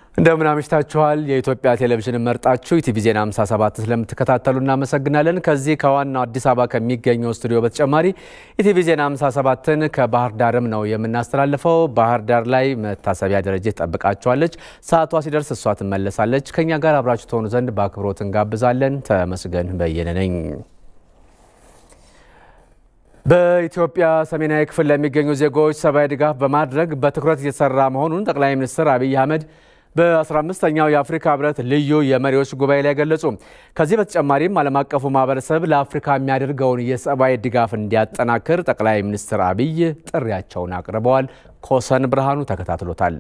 እንደምን አምሽታችኋል። የኢትዮጵያ ቴሌቪዥን መርጣችሁ ኢቲቪ ዜና 57 ስለምትከታተሉ እናመሰግናለን። ከዚህ ከዋናው አዲስ አበባ ከሚገኘው ስቱዲዮ በተጨማሪ ኢቲቪ ዜና 57ን ከባህር ዳርም ነው የምናስተላልፈው። ባህር ዳር ላይ መታሰቢያ ደረጀ ትጠብቃችኋለች። ሰዓቷ ሲደርስ እሷ ትመለሳለች። ከእኛ ጋር አብራችሁ ትሆኑ ዘንድ በአክብሮት እንጋብዛለን። ተመስገን በየነ ነኝ። በኢትዮጵያ ሰሜናዊ ክፍል ለሚገኙ ዜጎች ሰብአዊ ድጋፍ በማድረግ በትኩረት እየተሰራ መሆኑን ጠቅላይ ሚኒስትር አብይ አህመድ በ15ኛው የአፍሪካ ህብረት ልዩ የመሪዎች ጉባኤ ላይ ገለጹ። ከዚህ በተጨማሪም ዓለም አቀፉ ማህበረሰብ ለአፍሪካ የሚያደርገውን የሰብአዊ ድጋፍ እንዲያጠናክር ጠቅላይ ሚኒስትር አብይ ጥሪያቸውን አቅርበዋል። ኮሰን ብርሃኑ ተከታትሎታል።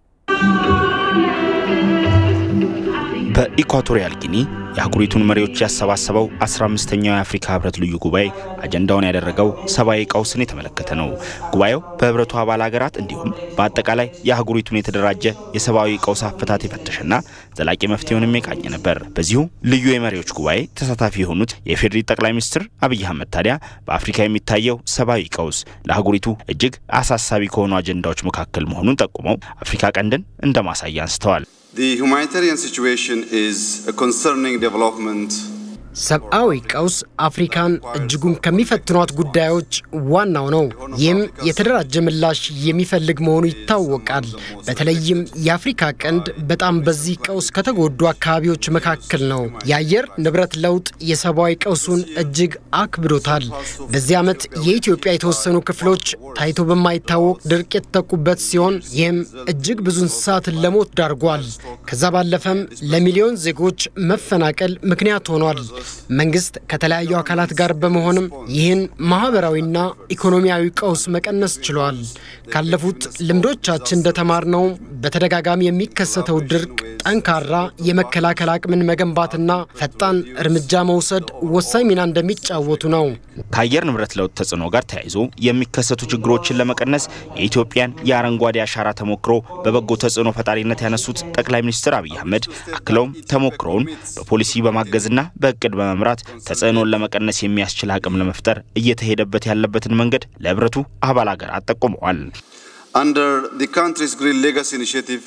በኢኳቶሪያል ጊኒ የአህጉሪቱን መሪዎች ያሰባሰበው 15ኛው የአፍሪካ ህብረት ልዩ ጉባኤ አጀንዳውን ያደረገው ሰብአዊ ቀውስን የተመለከተ ነው። ጉባኤው በህብረቱ አባል ሀገራት እንዲሁም በአጠቃላይ የአህጉሪቱን የተደራጀ የሰብአዊ ቀውስ አፈታት የፈተሸና ዘላቂ መፍትሄውንም የቃኘ ነበር። በዚሁ ልዩ የመሪዎች ጉባኤ ተሳታፊ የሆኑት የፌዴሪ ጠቅላይ ሚኒስትር አብይ አህመድ ታዲያ በአፍሪካ የሚታየው ሰብአዊ ቀውስ ለአህጉሪቱ እጅግ አሳሳቢ ከሆኑ አጀንዳዎች መካከል መሆኑን ጠቁመው አፍሪካ ቀንድን እንደ ማሳያ አንስተዋል። The humanitarian situation is a concerning development. ሰብአዊ ቀውስ አፍሪካን እጅጉን ከሚፈትኗት ጉዳዮች ዋናው ነው። ይህም የተደራጀ ምላሽ የሚፈልግ መሆኑ ይታወቃል። በተለይም የአፍሪካ ቀንድ በጣም በዚህ ቀውስ ከተጎዱ አካባቢዎች መካከል ነው። የአየር ንብረት ለውጥ የሰብአዊ ቀውሱን እጅግ አክብዶታል። በዚህ ዓመት የኢትዮጵያ የተወሰኑ ክፍሎች ታይቶ በማይታወቅ ድርቅ የተጠቁበት ሲሆን ይህም እጅግ ብዙ እንስሳትን ለሞት ዳርጓል። ከዛ ባለፈም ለሚሊዮን ዜጎች መፈናቀል ምክንያት ሆኗል። መንግስት ከተለያዩ አካላት ጋር በመሆንም ይህን ማህበራዊና ኢኮኖሚያዊ ቀውስ መቀነስ ችሏል። ካለፉት ልምዶቻችን እንደተማርነው በተደጋጋሚ የሚከሰተው ድርቅ ጠንካራ የመከላከል አቅምን መገንባትና ፈጣን እርምጃ መውሰድ ወሳኝ ሚና እንደሚጫወቱ ነው። ከአየር ንብረት ለውጥ ተጽዕኖ ጋር ተያይዞ የሚከሰቱ ችግሮችን ለመቀነስ የኢትዮጵያን የአረንጓዴ አሻራ ተሞክሮ በበጎ ተጽዕኖ ፈጣሪነት ያነሱት ጠቅላይ ሚኒስትር አብይ አህመድ አክለውም ተሞክሮውን በፖሊሲ በማገዝና በእቅድ በመምራት ተጽዕኖን ለመቀነስ የሚያስችል አቅም ለመፍጠር እየተሄደበት ያለበትን መንገድ ለህብረቱ አባል ሀገራት ጠቁመዋል። Under the country's Green Legacy Initiative,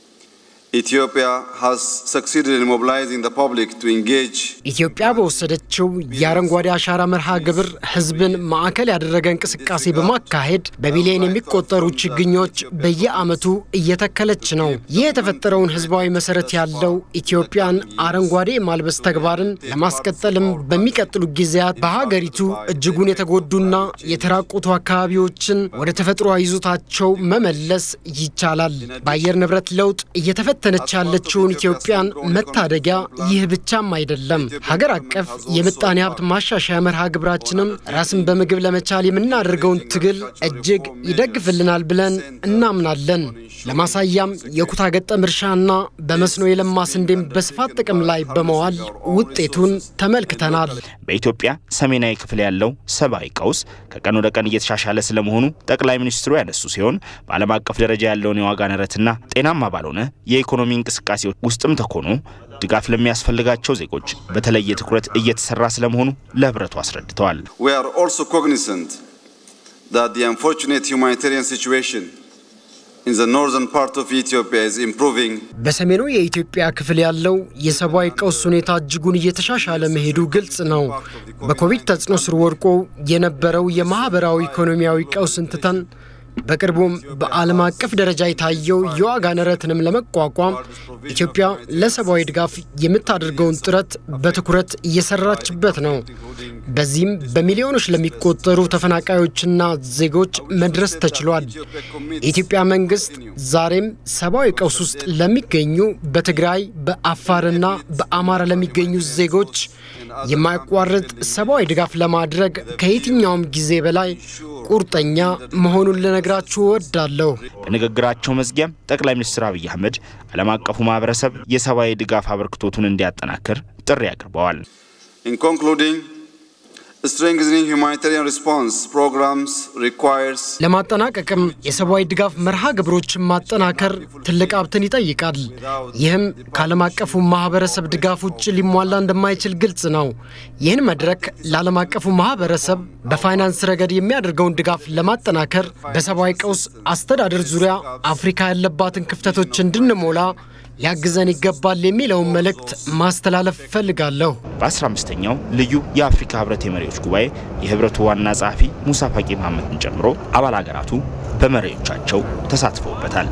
Ethiopia has succeeded in mobilizing the public to engage ኢትዮጵያ በወሰደችው የአረንጓዴ አሻራ መርሃ ግብር ህዝብን ማዕከል ያደረገ እንቅስቃሴ በማካሄድ በቢሊዮን የሚቆጠሩ ችግኞች በየዓመቱ እየተከለች ነው። ይህ የተፈጠረውን ህዝባዊ መሰረት ያለው ኢትዮጵያን አረንጓዴ ማልበስ ተግባርን ለማስቀጠልም በሚቀጥሉ ጊዜያት በሀገሪቱ እጅጉን የተጎዱና የተራቆቱ አካባቢዎችን ወደ ተፈጥሮ ይዞታቸው መመለስ ይቻላል። በአየር ንብረት ለውጥ እየተፈ ተነች ያለችውን ኢትዮጵያን መታደጊያ ይህ ብቻም አይደለም። ሀገር አቀፍ የምጣኔ ሀብት ማሻሻያ መርሃ ግብራችንም ራስን በምግብ ለመቻል የምናደርገውን ትግል እጅግ ይደግፍልናል ብለን እናምናለን። ለማሳያም የኩታ ገጠም እርሻና በመስኖ የለማ ስንዴም በስፋት ጥቅም ላይ በመዋል ውጤቱን ተመልክተናል። በኢትዮጵያ ሰሜናዊ ክፍል ያለው ሰብአዊ ቀውስ ከቀን ወደ ቀን እየተሻሻለ ስለመሆኑ ጠቅላይ ሚኒስትሩ ያነሱ ሲሆን በዓለም አቀፍ ደረጃ ያለውን የዋጋ ንረትና ጤናማ ባልሆነ የኢኮኖሚ እንቅስቃሴ ውስጥም ተኮኖ ድጋፍ ለሚያስፈልጋቸው ዜጎች በተለየ ትኩረት እየተሰራ ስለመሆኑ ለህብረቱ አስረድተዋል። We are also cognizant that the unfortunate humanitarian situation in the northern part of Ethiopia is improving. በሰሜኑ የኢትዮጵያ ክፍል ያለው የሰብአዊ ቀውስ ሁኔታ እጅጉን እየተሻሻለ መሄዱ ግልጽ ነው። በኮቪድ ተጽዕኖ ስር ወድቆ የነበረው የማህበራዊ ኢኮኖሚያዊ ቀውስን ትተን በቅርቡም በዓለም አቀፍ ደረጃ የታየው የዋጋ ንረትንም ለመቋቋም ኢትዮጵያ ለሰብአዊ ድጋፍ የምታደርገውን ጥረት በትኩረት እየሰራችበት ነው። በዚህም በሚሊዮኖች ለሚቆጠሩ ተፈናቃዮችና ዜጎች መድረስ ተችሏል። የኢትዮጵያ መንግስት ዛሬም ሰብአዊ ቀውስ ውስጥ ለሚገኙ በትግራይ በአፋርና በአማራ ለሚገኙ ዜጎች የማያቋርጥ ሰብአዊ ድጋፍ ለማድረግ ከየትኛውም ጊዜ በላይ ቁርጠኛ መሆኑን ልነግራችሁ እወዳለሁ። በንግግራቸው መዝጊያም ጠቅላይ ሚኒስትር አብይ አህመድ ዓለም አቀፉ ማህበረሰብ የሰብአዊ ድጋፍ አበርክቶቱን እንዲያጠናክር ጥሪ አቅርበዋል። In concluding, strengthening humanitarian response programs requires ለማጠናቀቅም የሰብአዊ ድጋፍ መርሃ ግብሮችን ማጠናከር ትልቅ ሀብትን ይጠይቃል። ይህም ከዓለም አቀፉ ማህበረሰብ ድጋፍ ውጭ ሊሟላ እንደማይችል ግልጽ ነው። ይህን መድረክ ለዓለም አቀፉ ማህበረሰብ በፋይናንስ ረገድ የሚያደርገውን ድጋፍ ለማጠናከር በሰብአዊ ቀውስ አስተዳደር ዙሪያ አፍሪካ ያለባትን ክፍተቶች እንድንሞላ ሊያግዘን ይገባል የሚለውን መልእክት ማስተላለፍ እፈልጋለሁ። በ15ኛው ልዩ የአፍሪካ ህብረት የመሪዎች ጉባኤ የህብረቱ ዋና ጸሐፊ ሙሳ ፋቂ መሐመድን ጨምሮ አባል ሀገራቱ በመሪዎቻቸው ተሳትፈውበታል።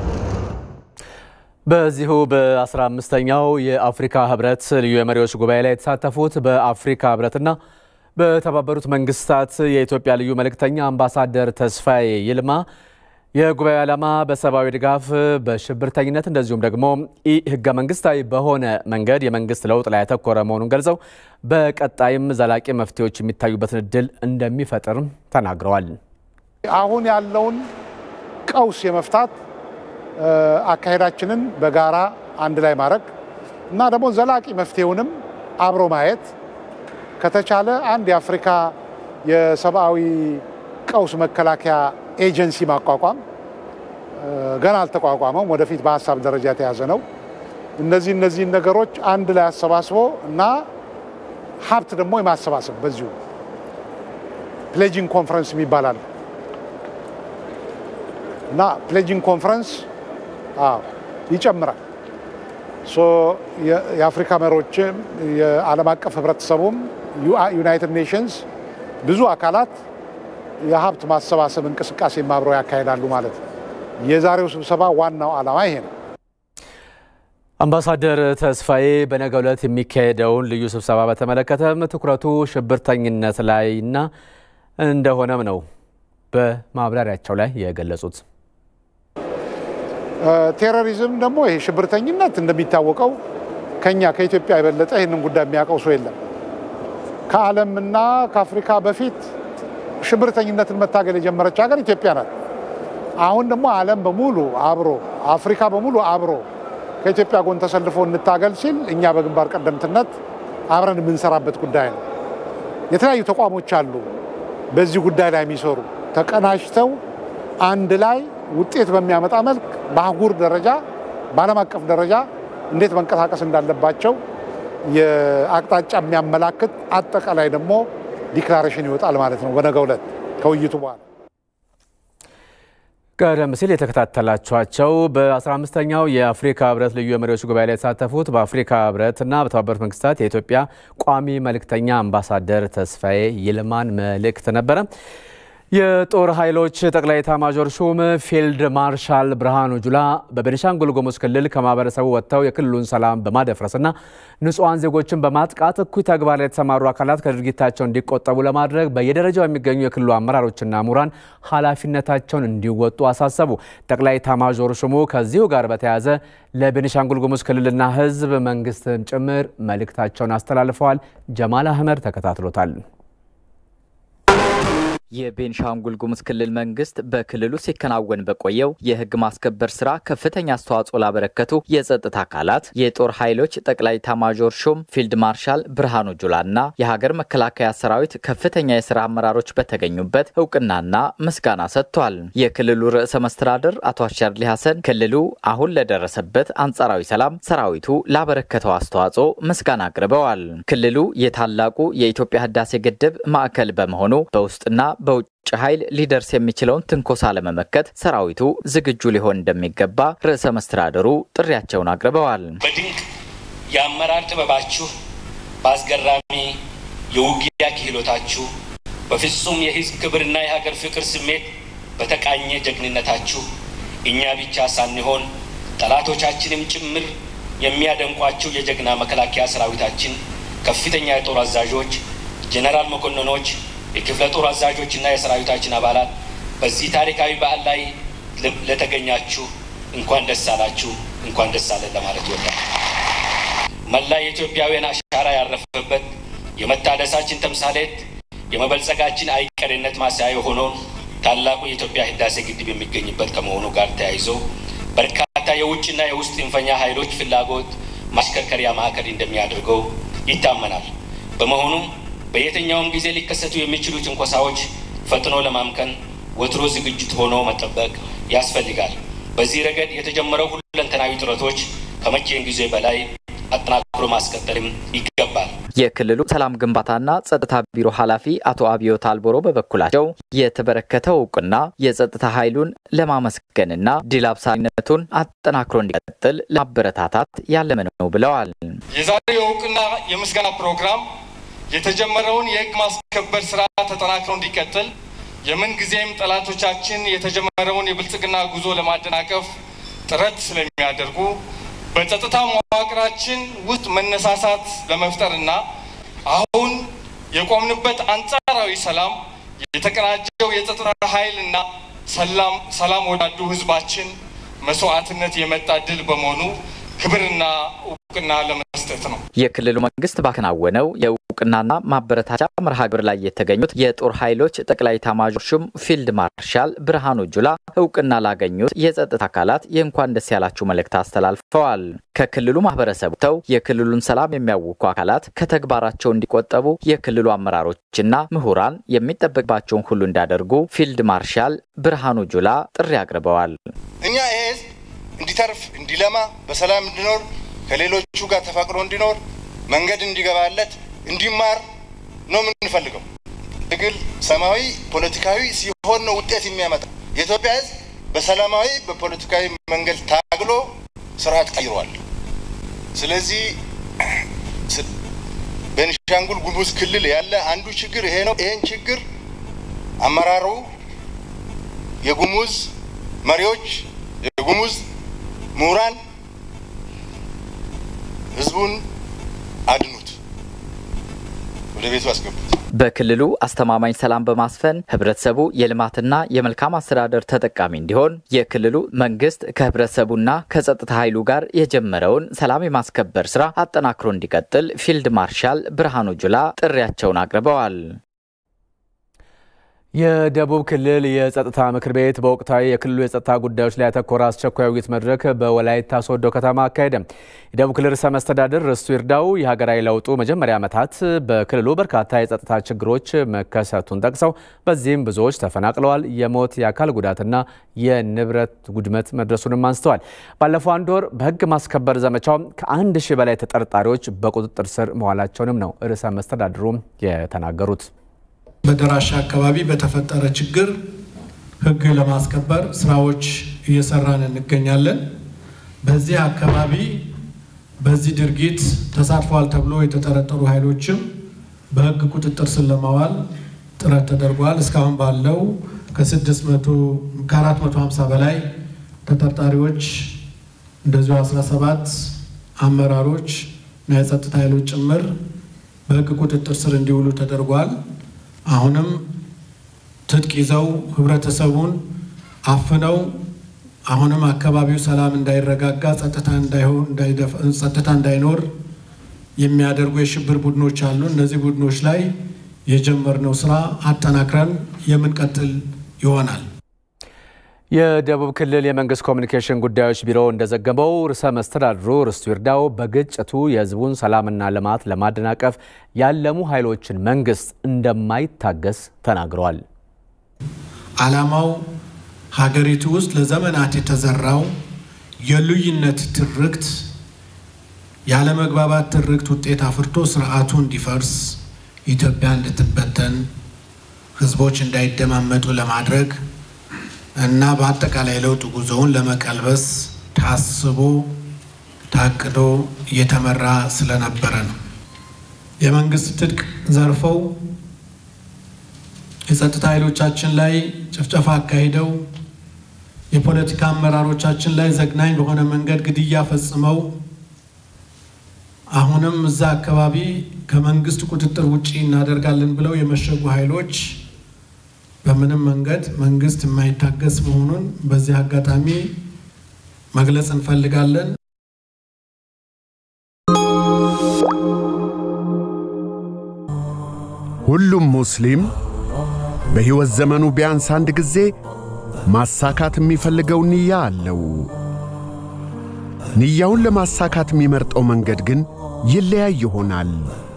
በዚሁ በ15ኛው የአፍሪካ ህብረት ልዩ የመሪዎች ጉባኤ ላይ የተሳተፉት በአፍሪካ ህብረትና በተባበሩት መንግስታት የኢትዮጵያ ልዩ መልእክተኛ አምባሳደር ተስፋዬ ይልማ የጉባኤው ዓላማ በሰብአዊ ድጋፍ፣ በሽብርተኝነት እንደዚሁም ደግሞ ኢ ህገ መንግስታዊ በሆነ መንገድ የመንግስት ለውጥ ላይ ያተኮረ መሆኑን ገልጸው በቀጣይም ዘላቂ መፍትሄዎች የሚታዩበትን እድል እንደሚፈጥርም ተናግረዋል። አሁን ያለውን ቀውስ የመፍታት አካሄዳችንን በጋራ አንድ ላይ ማድረግ እና ደግሞ ዘላቂ መፍትሄውንም አብሮ ማየት ከተቻለ አንድ የአፍሪካ የሰብአዊ ቀውስ መከላከያ ኤጀንሲ ማቋቋም ገና አልተቋቋመም። ወደፊት በሀሳብ ደረጃ የተያዘ ነው። እነዚህ እነዚህን ነገሮች አንድ ላይ አሰባስቦ እና ሀብት ደግሞ የማሰባሰብ በዚሁ ፕሌጂንግ ኮንፈረንስ የሚባላል እና ፕሌጂንግ ኮንፈረንስ ይጨምራል። የአፍሪካ መሪዎችም የዓለም አቀፍ ህብረተሰቡም ዩናይትድ ኔሽንስ ብዙ አካላት የሀብት ማሰባሰብ እንቅስቃሴ አብረው ያካሂዳሉ ማለት ነው። የዛሬው ስብሰባ ዋናው ዓላማ ይሄ ነው። አምባሳደር ተስፋዬ በነገው ዕለት የሚካሄደውን ልዩ ስብሰባ በተመለከተም ትኩረቱ ሽብርተኝነት ላይና እንደሆነም ነው በማብራሪያቸው ላይ የገለጹት። ቴሮሪዝም ደግሞ ይሄ ሽብርተኝነት እንደሚታወቀው ከኛ ከኢትዮጵያ የበለጠ ይህንን ጉዳይ የሚያውቀው ሰው የለም። ከዓለምና ከአፍሪካ በፊት ሽብርተኝነትን መታገል የጀመረች ሀገር ኢትዮጵያ ናት። አሁን ደግሞ ዓለም በሙሉ አብሮ አፍሪካ በሙሉ አብሮ ከኢትዮጵያ ጎን ተሰልፎ እንታገል ሲል እኛ በግንባር ቀደምትነት አብረን የምንሰራበት ጉዳይ ነው። የተለያዩ ተቋሞች አሉ በዚህ ጉዳይ ላይ የሚሰሩ ተቀናጅተው አንድ ላይ ውጤት በሚያመጣ መልክ በአህጉር ደረጃ በዓለም አቀፍ ደረጃ እንዴት መንቀሳቀስ እንዳለባቸው የአቅጣጫ የሚያመላክት አጠቃላይ ደግሞ ዲክላሬሽን ይወጣል ማለት ነው በነገው ዕለት ከውይይቱ በኋላ። ቀደም ሲል የተከታተላችኋቸው በ15ኛው የአፍሪካ ህብረት ልዩ የመሪዎች ጉባኤ ላይ የተሳተፉት በአፍሪካ ህብረትና በተባበሩት መንግስታት የኢትዮጵያ ቋሚ መልእክተኛ አምባሳደር ተስፋዬ ይልማን መልእክት ነበረ። የጦር ኃይሎች ጠቅላይ ኤታማዦር ሹም ፊልድ ማርሻል ብርሃኑ ጁላ በቤኒሻንጉል ጉሙዝ ክልል ከማህበረሰቡ ወጥተው የክልሉን ሰላም በማደፍረስና ንጹሐን ዜጎችን በማጥቃት እኩይ ተግባር ላይ የተሰማሩ አካላት ከድርጊታቸው እንዲቆጠቡ ለማድረግ በየደረጃው የሚገኙ የክልሉ አመራሮችና ምሁራን ኃላፊነታቸውን እንዲወጡ አሳሰቡ። ጠቅላይ ኤታማዦር ሹሙ ከዚሁ ጋር በተያያዘ ለቤኒሻንጉል ጉሙዝ ክልልና ህዝብ መንግስትም ጭምር መልእክታቸውን አስተላልፈዋል። ጀማል አህመድ ተከታትሎታል። የቤንሻንጉል ጉሙዝ ክልል መንግስት በክልሉ ሲከናወን በቆየው የህግ ማስከበር ስራ ከፍተኛ አስተዋጽኦ ላበረከቱ የጸጥታ አካላት የጦር ኃይሎች ጠቅላይ ኤታማዦር ሹም ፊልድ ማርሻል ብርሃኑ ጁላና የሀገር መከላከያ ሰራዊት ከፍተኛ የስራ አመራሮች በተገኙበት እውቅናና ምስጋና ሰጥቷል። የክልሉ ርዕሰ መስተዳድር አቶ አሸርሊ ሀሰን ክልሉ አሁን ለደረሰበት አንጻራዊ ሰላም ሰራዊቱ ላበረከተው አስተዋጽኦ ምስጋና አቅርበዋል። ክልሉ የታላቁ የኢትዮጵያ ህዳሴ ግድብ ማዕከል በመሆኑ በውስጥና በውጭ ኃይል ሊደርስ የሚችለውን ትንኮሳ ለመመከት ሰራዊቱ ዝግጁ ሊሆን እንደሚገባ ርዕሰ መስተዳድሩ ጥሪያቸውን አቅርበዋል። በድንቅ የአመራር ጥበባችሁ፣ በአስገራሚ የውጊያ ክህሎታችሁ፣ በፍጹም የህዝብ ክብርና የሀገር ፍቅር ስሜት በተቃኘ ጀግንነታችሁ እኛ ብቻ ሳንሆን ጠላቶቻችንም ጭምር የሚያደንቋቸው የጀግና መከላከያ ሰራዊታችን ከፍተኛ የጦር አዛዦች፣ ጄኔራል መኮንኖች የክፍለ ጦር አዛዦችና የሰራዊታችን አባላት በዚህ ታሪካዊ በዓል ላይ ለተገኛችሁ እንኳን ደስ አላችሁ፣ እንኳን ደስ አለን ለማለት ይወዳል። መላ የኢትዮጵያውያን አሻራ ያረፈበት የመታደሳችን ተምሳሌት የመበልጸጋችን አይቀሬነት ማሳያ የሆነውን ታላቁ የኢትዮጵያ ህዳሴ ግድብ የሚገኝበት ከመሆኑ ጋር ተያይዞ በርካታ የውጭና የውስጥ ጽንፈኛ ኃይሎች ፍላጎት ማሽከርከሪያ ማዕከል እንደሚያደርገው ይታመናል። በመሆኑም በየትኛውም ጊዜ ሊከሰቱ የሚችሉ ትንኮሳዎች ፈጥኖ ለማምከን ወትሮ ዝግጅት ሆኖ መጠበቅ ያስፈልጋል። በዚህ ረገድ የተጀመረው ሁለንተናዊ ጥረቶች ከመቼም ጊዜ በላይ አጠናክሮ ማስቀጠልም ይገባል። የክልሉ ሰላም ግንባታና ጸጥታ ቢሮ ኃላፊ አቶ አብዮት አልቦሮ በበኩላቸው የተበረከተው እውቅና የጸጥታ ኃይሉን ለማመስገንና ድል አብሳሪነቱን አጠናክሮ እንዲቀጥል ለማበረታታት ያለመ ነው ብለዋል። የዛሬው የእውቅና የምስጋና ፕሮግራም የተጀመረውን የሕግ ማስከበር ስራ ተጠናክሮ እንዲቀጥል የምንጊዜም ጠላቶቻችን የተጀመረውን የብልጽግና ጉዞ ለማደናቀፍ ጥረት ስለሚያደርጉ በጸጥታ መዋቅራችን ውስጥ መነሳሳት ለመፍጠርና አሁን የቆምንበት አንጻራዊ ሰላም የተቀናጀው የጸጥታ ኃይልና ሰላም ወዳዱ ህዝባችን መስዋዕትነት የመጣ ድል በመሆኑ ክብርና እውቅና ለመስጠት ነው። የክልሉ መንግስት ባከናወነው የእውቅናና ማበረታቻ መርሃ ግብር ላይ የተገኙት የጦር ኃይሎች ጠቅላይ ኤታማዦር ሹም ፊልድ ማርሻል ብርሃኑ ጁላ እውቅና ላገኙት የጸጥታ አካላት የእንኳን ደስ ያላችሁ መልእክት አስተላልፈዋል። ከክልሉ ማህበረሰቡ ተው የክልሉን ሰላም የሚያውኩ አካላት ከተግባራቸው እንዲቆጠቡ የክልሉ አመራሮችና ምሁራን የሚጠበቅባቸውን ሁሉ እንዳደርጉ ፊልድ ማርሻል ብርሃኑ ጁላ ጥሪ አቅርበዋል። እኛ ይሄ ህዝብ እንዲተርፍ እንዲለማ በሰላም እንዲኖር ከሌሎቹ ጋር ተፋቅሮ እንዲኖር መንገድ እንዲገባለት እንዲማር ነው የምንፈልገው። ትግል ሰላማዊ ፖለቲካዊ ሲሆን ነው ውጤት የሚያመጣ። የኢትዮጵያ ህዝብ በሰላማዊ በፖለቲካዊ መንገድ ታግሎ ስርዓት ቀይሯል። ስለዚህ ቤኒሻንጉል ጉሙዝ ክልል ያለ አንዱ ችግር ይሄ ነው። ይሄን ችግር አመራሩ፣ የጉሙዝ መሪዎች፣ የጉሙዝ ምሁራን ህዝቡን አድኑት፣ ወደ ቤቱ አስገቡት። በክልሉ አስተማማኝ ሰላም በማስፈን ህብረተሰቡ የልማትና የመልካም አስተዳደር ተጠቃሚ እንዲሆን የክልሉ መንግስት ከህብረተሰቡና ከጸጥታ ኃይሉ ጋር የጀመረውን ሰላም የማስከበር ስራ አጠናክሮ እንዲቀጥል ፊልድ ማርሻል ብርሃኑ ጁላ ጥሪያቸውን አቅርበዋል። የደቡብ ክልል የጸጥታ ምክር ቤት በወቅታዊ የክልሉ የጸጥታ ጉዳዮች ላይ ያተኮረ አስቸኳይ ውይይት መድረክ በወላይታ ሶዶ ከተማ አካሄደ። የደቡብ ክልል ርዕሰ መስተዳድር ርስቱ ይርዳው የሀገራዊ ለውጡ መጀመሪያ ዓመታት በክልሉ በርካታ የጸጥታ ችግሮች መከሰቱን ጠቅሰው በዚህም ብዙዎች ተፈናቅለዋል፣ የሞት የአካል ጉዳትና የንብረት ውድመት መድረሱንም አንስተዋል። ባለፈው አንድ ወር በህግ ማስከበር ዘመቻው ከአንድ ሺህ በላይ ተጠርጣሪዎች በቁጥጥር ስር መዋላቸውንም ነው ርዕሰ መስተዳድሩም የተናገሩት። በደራሻ አካባቢ በተፈጠረ ችግር ህግ ለማስከበር ስራዎች እየሰራን እንገኛለን። በዚህ አካባቢ በዚህ ድርጊት ተሳትፏል ተብሎ የተጠረጠሩ ኃይሎችም በህግ ቁጥጥር ስር ለማዋል ጥረት ተደርጓል። እስካሁን ባለው ከ450 በላይ ተጠርጣሪዎች እንደዚሁ 17 አመራሮች እና የጸጥታ ኃይሎች ጭምር በህግ ቁጥጥር ስር እንዲውሉ ተደርጓል። አሁንም ትጥቅ ይዘው ህብረተሰቡን አፍነው አሁንም አካባቢው ሰላም እንዳይረጋጋ ጸጥታ ጸጥታ እንዳይኖር የሚያደርጉ የሽብር ቡድኖች አሉ። እነዚህ ቡድኖች ላይ የጀመርነው ስራ አጠናክረን የምንቀጥል ይሆናል። የደቡብ ክልል የመንግስት ኮሚኒኬሽን ጉዳዮች ቢሮ እንደዘገበው ርዕሰ መስተዳድሩ ርስቱ ይርዳው በግጭቱ የህዝቡን ሰላምና ልማት ለማደናቀፍ ያለሙ ኃይሎችን መንግስት እንደማይታገስ ተናግረዋል። ዓላማው ሀገሪቱ ውስጥ ለዘመናት የተዘራው የልዩነት ትርክት፣ ያለመግባባት ትርክት ውጤት አፍርቶ ስርዓቱ እንዲፈርስ፣ ኢትዮጵያ እንድትበተን፣ ህዝቦች እንዳይደማመጡ ለማድረግ እና በአጠቃላይ ለውጥ ጉዞውን ለመቀልበስ ታስቦ ታቅዶ እየተመራ ስለነበረ ነው። የመንግስት ትጥቅ ዘርፈው የጸጥታ ኃይሎቻችን ላይ ጭፍጨፋ አካሂደው የፖለቲካ አመራሮቻችን ላይ ዘግናኝ በሆነ መንገድ ግድያ ፈጽመው አሁንም እዛ አካባቢ ከመንግስት ቁጥጥር ውጪ እናደርጋለን ብለው የመሸጉ ኃይሎች በምንም መንገድ መንግስት የማይታገስ መሆኑን በዚህ አጋጣሚ መግለጽ እንፈልጋለን። ሁሉም ሙስሊም በሕይወት ዘመኑ ቢያንስ አንድ ጊዜ ማሳካት የሚፈልገው ንያ አለው። ንያውን ለማሳካት የሚመርጠው መንገድ ግን ይለያይ ይሆናል።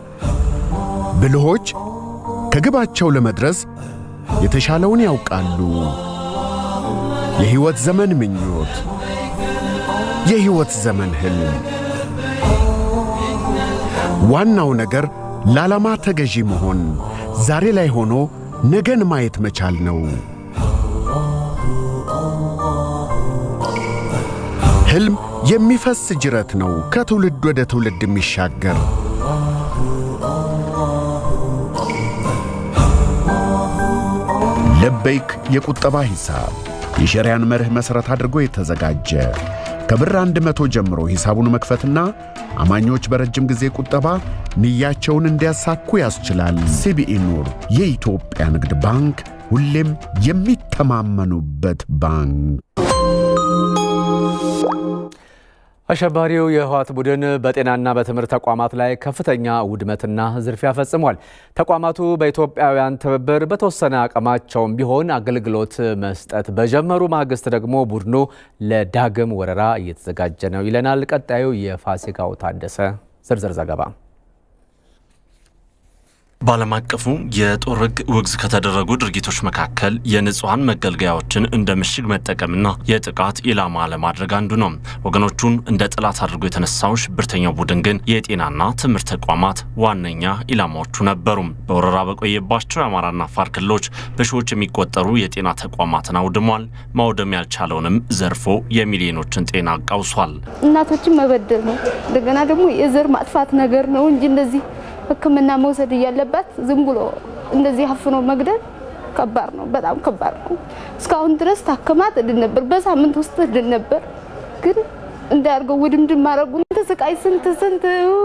ብልሆች ከግባቸው ለመድረስ የተሻለውን ያውቃሉ። የሕይወት ዘመን ምኞት፣ የሕይወት ዘመን ሕልም ዋናው ነገር ለዓላማ ተገዢ መሆን፣ ዛሬ ላይ ሆኖ ነገን ማየት መቻል ነው። ሕልም የሚፈስ ጅረት ነው፣ ከትውልድ ወደ ትውልድ የሚሻገር ለበይክ የቁጠባ ሂሳብ የሸሪያን መርህ መሠረት አድርጎ የተዘጋጀ ከብር አንድ መቶ ጀምሮ ሂሳቡን መክፈትና አማኞች በረጅም ጊዜ ቁጠባ ንያቸውን እንዲያሳኩ ያስችላል። ሲቢኢ ኑር የኢትዮጵያ ንግድ ባንክ ሁሌም የሚተማመኑበት ባንክ። አሸባሪው የህወሓት ቡድን በጤናና በትምህርት ተቋማት ላይ ከፍተኛ ውድመትና ዝርፊያ ፈጽሟል። ተቋማቱ በኢትዮጵያውያን ትብብር በተወሰነ አቅማቸውም ቢሆን አገልግሎት መስጠት በጀመሩ ማግስት ደግሞ ቡድኑ ለዳግም ወረራ እየተዘጋጀ ነው ይለናል ቀጣዩ የፋሲካው ታደሰ ዝርዝር ዘገባ። በዓለም አቀፉ የጦር ሕግ ውግዝ ከተደረጉ ድርጊቶች መካከል የንጹሐን መገልገያዎችን እንደ ምሽግ መጠቀምና የጥቃት ኢላማ ለማድረግ አንዱ ነው። ወገኖቹን እንደ ጠላት አድርጎ የተነሳው ሽብርተኛው ቡድን ግን የጤናና ትምህርት ተቋማት ዋነኛ ኢላማዎቹ ነበሩ። በወረራ በቆየባቸው የአማራና አፋር ክልሎች በሺዎች የሚቆጠሩ የጤና ተቋማትን አውድሟል። ማውደም ያልቻለውንም ዘርፎ የሚሊዮኖችን ጤና አቃውሷል። እናቶችን መበደል ነው። እንደገና ደግሞ የዘር ማጥፋት ነገር ነው እንጂ እንደዚህ ሕክምና መውሰድ እያለባት ዝም ብሎ እንደዚህ አፍኖ መግደል ከባድ ነው፣ በጣም ከባድ ነው። እስካሁን ድረስ ታክማ ትድን ነበር፣ በሳምንት ውስጥ ትድን ነበር። ግን እንዳያርገው ውድምድም ማድረጉን ተሰቃይ ስንት ስንት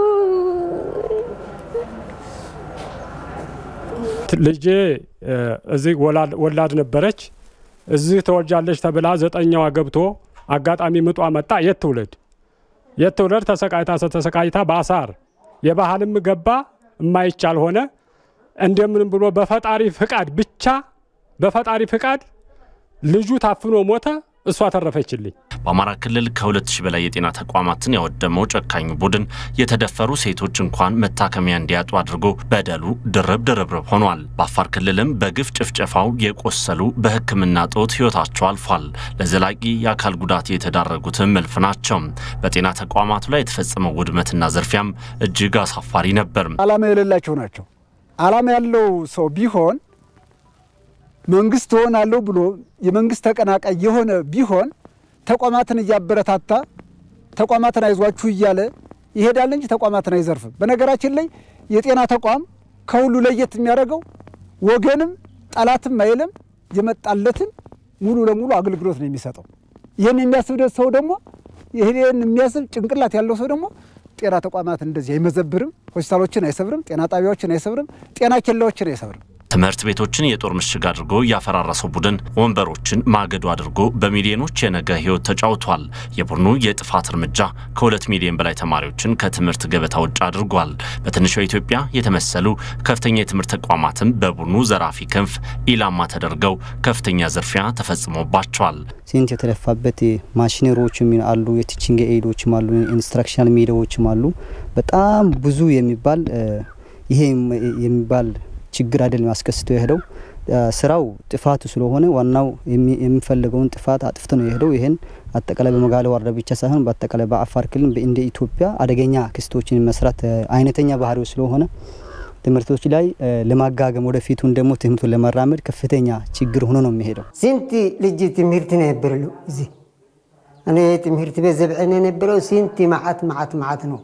ልጄ እዚህ ወላድ ነበረች። እዚህ ተወልጃለች ተብላ ዘጠኛዋ ገብቶ አጋጣሚ ምጧ መጣ። የት ትውለድ የት ትውለድ? ተሰቃይታ ተሰቃይታ በአሳር የባህልም ገባ የማይቻል ሆነ። እንደምንም ብሎ በፈጣሪ ፍቃድ ብቻ በፈጣሪ ፍቃድ ልጁ ታፍኖ ሞተ። እሷ ተረፈችልኝ። በአማራ ክልል ከሁለት ሺህ በላይ የጤና ተቋማትን ያወደመው ጨካኙ ቡድን የተደፈሩ ሴቶች እንኳን መታከሚያ እንዲያጡ አድርጎ በደሉ ድርብ ድርብርብ ሆኗል። በአፋር ክልልም በግፍ ጭፍጨፋው የቆሰሉ በሕክምና ጦት ሕይወታቸው አልፏል። ለዘላቂ የአካል ጉዳት የተዳረጉትም እልፍ ናቸው። በጤና ተቋማቱ ላይ የተፈጸመው ውድመትና ዝርፊያም እጅግ አሳፋሪ ነበር። ዓላማ የሌላቸው ናቸው። ዓላማ ያለው ሰው ቢሆን መንግስት እሆናለሁ ብሎ የመንግስት ተቀናቃይ የሆነ ቢሆን ተቋማትን እያበረታታ ተቋማትን አይዟችሁ እያለ ይሄዳል እንጂ ተቋማትን አይዘርፍም። በነገራችን ላይ የጤና ተቋም ከሁሉ ለየት የሚያደርገው ወገንም ጠላትም አይልም፣ የመጣለትን ሙሉ ለሙሉ አገልግሎት ነው የሚሰጠው። ይህን የሚያስብ ሰው ደግሞ ይህን የሚያስብ ጭንቅላት ያለው ሰው ደግሞ ጤና ተቋማትን እንደዚህ አይመዘብርም፣ ሆስፒታሎችን አይሰብርም፣ ጤና ጣቢያዎችን አይሰብርም፣ ጤና ኬላዎችን አይሰብርም። ትምህርት ቤቶችን የጦር ምሽግ አድርጎ ያፈራረሰው ቡድን ወንበሮችን ማገዶ አድርጎ በሚሊዮኖች የነገ ሕይወት ተጫውቷል። የቡድኑ የጥፋት እርምጃ ከሁለት ሚሊዮን በላይ ተማሪዎችን ከትምህርት ገበታ ውጭ አድርጓል። በትንሿ ኢትዮጵያ የተመሰሉ ከፍተኛ የትምህርት ተቋማትም በቡድኑ ዘራፊ ክንፍ ኢላማ ተደርገው ከፍተኛ ዝርፊያ ተፈጽሞባቸዋል። ሲንት የተለፋበት ማሽነሪዎችም አሉ፣ የቲችንግ ኤዶችም አሉ፣ ኢንስትራክሽናል ሜዳዎችም አሉ። በጣም ብዙ የሚባል ይሄ የሚባል ችግር አይደለም አስከስቶ የሄደው ስራው ጥፋቱ ስለሆነ ዋናው የሚፈልገውን ጥፋት አጥፍቶ ነው የሄደው። ይህን አጠቃላይ በመጋለ ወረዳ ብቻ ሳይሆን በአጠቃላይ በአፋር ክልል እንደ ኢትዮጵያ አደገኛ ክስቶችን መስራት አይነተኛ ባህሪው ስለሆነ ትምህርቶች ላይ ለማጋገም ወደፊቱን ደግሞ ትምህርቱን ለመራመድ ከፍተኛ ችግር ሆኖ ነው የሚሄደው። ስንት ልጅ ትምህርት ነው የነበረሉ እዚህ እኔ ትምህርት ቤት ዘብዕን የነበረው ስንት ማዓት ማዓት ማዓት ነው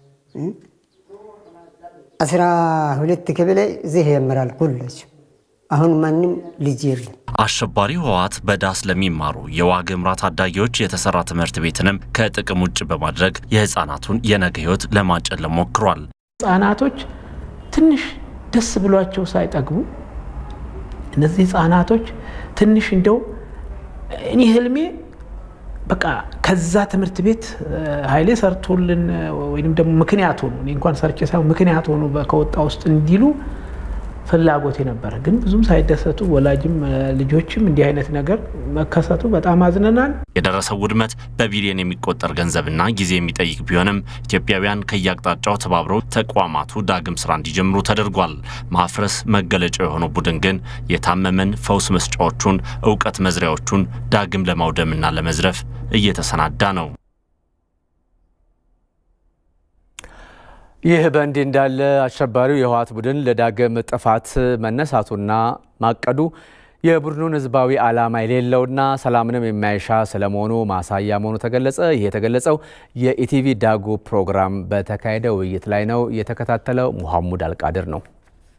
አስራ ሁለት ክፍል እዚህ ያመራል ኮሌጅ። አሁን ማንም ልጅ የለም። አሸባሪ ህወሓት በዳስ ለሚማሩ የዋግ ኽምራ ታዳጊዎች የተሰራ ትምህርት ቤትንም ከጥቅም ውጭ በማድረግ የህፃናቱን የነገ ህይወት ለማጨለም ሞክሯል። ህጻናቶች ትንሽ ደስ ብሏቸው ሳይጠግቡ እነዚህ ህጻናቶች ትንሽ እንደው እኔ ህልሜ በቃ ከዛ ትምህርት ቤት ኃይሌ ሰርቶልን ወይም ደግሞ ምክንያት ሆኑ እኔ እንኳን ሰርቼ ሳይሆን ምክንያት ሆኑ ከወጣ ውስጥ እንዲሉ ፍላጎት ነበረ። ግን ብዙም ሳይደሰቱ ወላጅም ልጆችም እንዲህ አይነት ነገር መከሰቱ በጣም አዝነናል። የደረሰው ውድመት በቢሊዮን የሚቆጠር ገንዘብና ጊዜ የሚጠይቅ ቢሆንም ኢትዮጵያውያን ከየአቅጣጫው ተባብረው ተቋማቱ ዳግም ስራ እንዲጀምሩ ተደርጓል። ማፍረስ መገለጫው የሆነው ቡድን ግን የታመመን ፈውስ መስጫዎቹን፣ እውቀት መዝሪያዎቹን ዳግም ለማውደምና ለመዝረፍ እየተሰናዳ ነው። ይህ በእንዲህ እንዳለ አሸባሪው የህወሓት ቡድን ለዳግም ጥፋት መነሳቱና ማቀዱ የቡድኑን ህዝባዊ ዓላማ የሌለውና ሰላምንም የማይሻ ስለመሆኑ ማሳያ መሆኑ ተገለጸ። ይህ የተገለጸው የኢቲቪ ዳጉ ፕሮግራም በተካሄደ ውይይት ላይ ነው። የተከታተለው ሙሐሙድ አልቃድር ነው።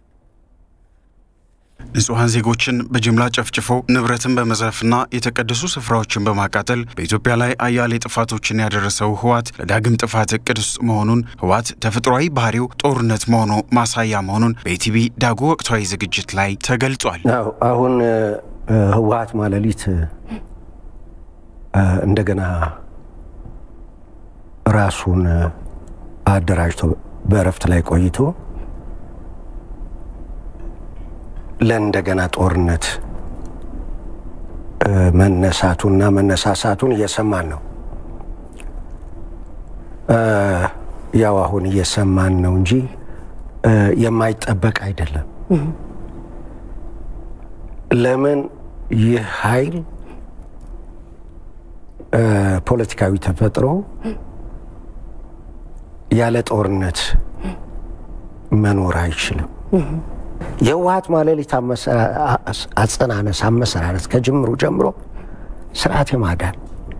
ንጹሐን ዜጎችን በጅምላ ጨፍጭፎ ንብረትን በመዝረፍና የተቀደሱ ስፍራዎችን በማቃጠል በኢትዮጵያ ላይ አያሌ ጥፋቶችን ያደረሰው ህወሓት ለዳግም ጥፋት እቅድ ውስጥ መሆኑን ህወሓት ተፈጥሯዊ ባህሪው ጦርነት መሆኑ ማሳያ መሆኑን በኢቲቪ ዳጉ ወቅታዊ ዝግጅት ላይ ተገልጿል። አሁን ህወሓት ማለሊት እንደገና ራሱን አደራጅቶ በእረፍት ላይ ቆይቶ ለእንደገና ጦርነት መነሳቱና መነሳሳቱን እየሰማን ነው። ያው አሁን እየሰማን ነው እንጂ የማይጠበቅ አይደለም። ለምን ይህ ኃይል ፖለቲካዊ ተፈጥሮ ያለ ጦርነት መኖር አይችልም። የህወሓት ማለሊት አጸናነስ አመሰራረት ከጅምሩ ጀምሮ ስርዓት የማዳን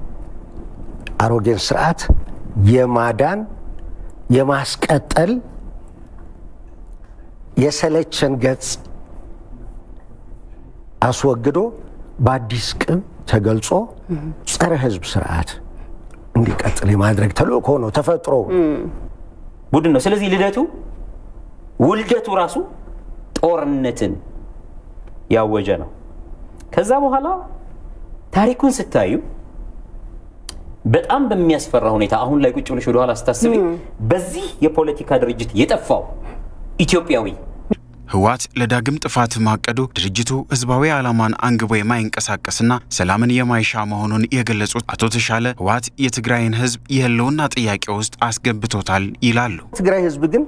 አሮጌን ስርዓት የማዳን የማስቀጠል የሰለቸን ገጽ አስወግዶ በአዲስ ቅብ ተገልጾ ጸረ ህዝብ ስርዓት እንዲቀጥል የማድረግ ተልእኮ ነው። ተፈጥሮ ቡድን ነው። ስለዚህ ልደቱ ውልደቱ ራሱ ጦርነትን ያወጀ ነው። ከዛ በኋላ ታሪኩን ስታዩ በጣም በሚያስፈራ ሁኔታ አሁን ላይ ቁጭ ብለሽ ወደኋላ ስታስቢ በዚህ የፖለቲካ ድርጅት የጠፋው ኢትዮጵያዊ ህወሓት ለዳግም ጥፋት ማቀዱ ድርጅቱ ህዝባዊ ዓላማን አንግቦ የማይንቀሳቀስና ሰላምን የማይሻ መሆኑን የገለጹት አቶ ተሻለ ህወሓት የትግራይን ህዝብ የህልውና ጥያቄ ውስጥ አስገብቶታል ይላሉ። ትግራይ ህዝብ ግን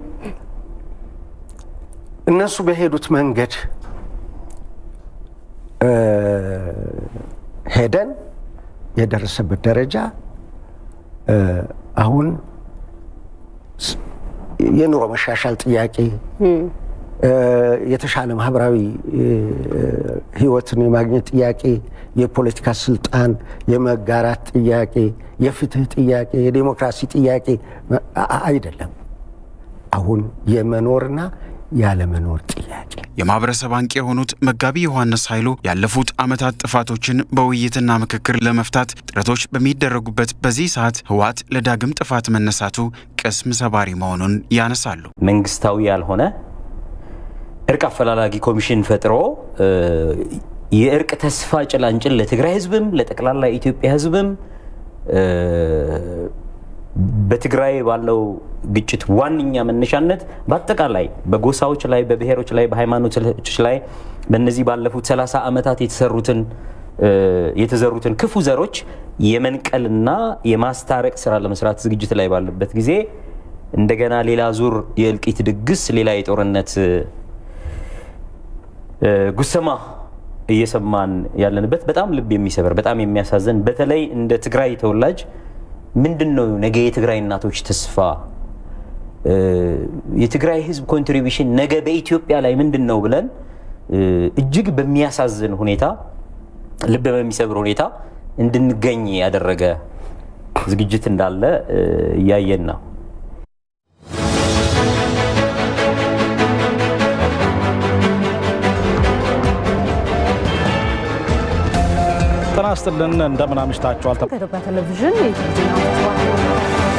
እነሱ በሄዱት መንገድ ሄደን የደረሰበት ደረጃ አሁን የኑሮ መሻሻል ጥያቄ፣ የተሻለ ማህበራዊ ህይወትን የማግኘት ጥያቄ፣ የፖለቲካ ስልጣን የመጋራት ጥያቄ፣ የፍትህ ጥያቄ፣ የዴሞክራሲ ጥያቄ አይደለም። አሁን የመኖርና ያለመኖር ጥያቄ የማህበረሰብ አንቂ የሆኑት መጋቢ ዮሐንስ ኃይሉ ያለፉት ዓመታት ጥፋቶችን በውይይትና ምክክር ለመፍታት ጥረቶች በሚደረጉበት በዚህ ሰዓት ህወሓት ለዳግም ጥፋት መነሳቱ ቅስም ሰባሪ መሆኑን ያነሳሉ። መንግስታዊ ያልሆነ እርቅ አፈላላጊ ኮሚሽን ፈጥሮ የእርቅ ተስፋ ጭላንጭል ለትግራይ ህዝብም ለጠቅላላ የኢትዮጵያ ህዝብም በትግራይ ባለው ግጭት ዋነኛ መነሻነት በአጠቃላይ በጎሳዎች ላይ፣ በብሔሮች ላይ፣ በሃይማኖቶች ላይ በእነዚህ ባለፉት 30 ዓመታት የተሰሩትን የተዘሩትን ክፉ ዘሮች የመንቀልና የማስታረቅ ስራ ለመስራት ዝግጅት ላይ ባለበት ጊዜ እንደገና ሌላ ዙር የእልቂት ድግስ፣ ሌላ የጦርነት ጉሰማ እየሰማን ያለንበት በጣም ልብ የሚሰበር በጣም የሚያሳዝን በተለይ እንደ ትግራይ ተወላጅ ምንድን ነው ነገ የትግራይ እናቶች ተስፋ የትግራይ ህዝብ ኮንትሪቢሽን ነገ በኢትዮጵያ ላይ ምንድን ነው ብለን እጅግ በሚያሳዝን ሁኔታ ልብ በሚሰብር ሁኔታ እንድንገኝ ያደረገ ዝግጅት እንዳለ እያየን ነው። ጤና ይስጥልን እንደምን አምሽታችኋል። ከኢትዮጵያ ቴሌቪዥን የኢትዮጵያ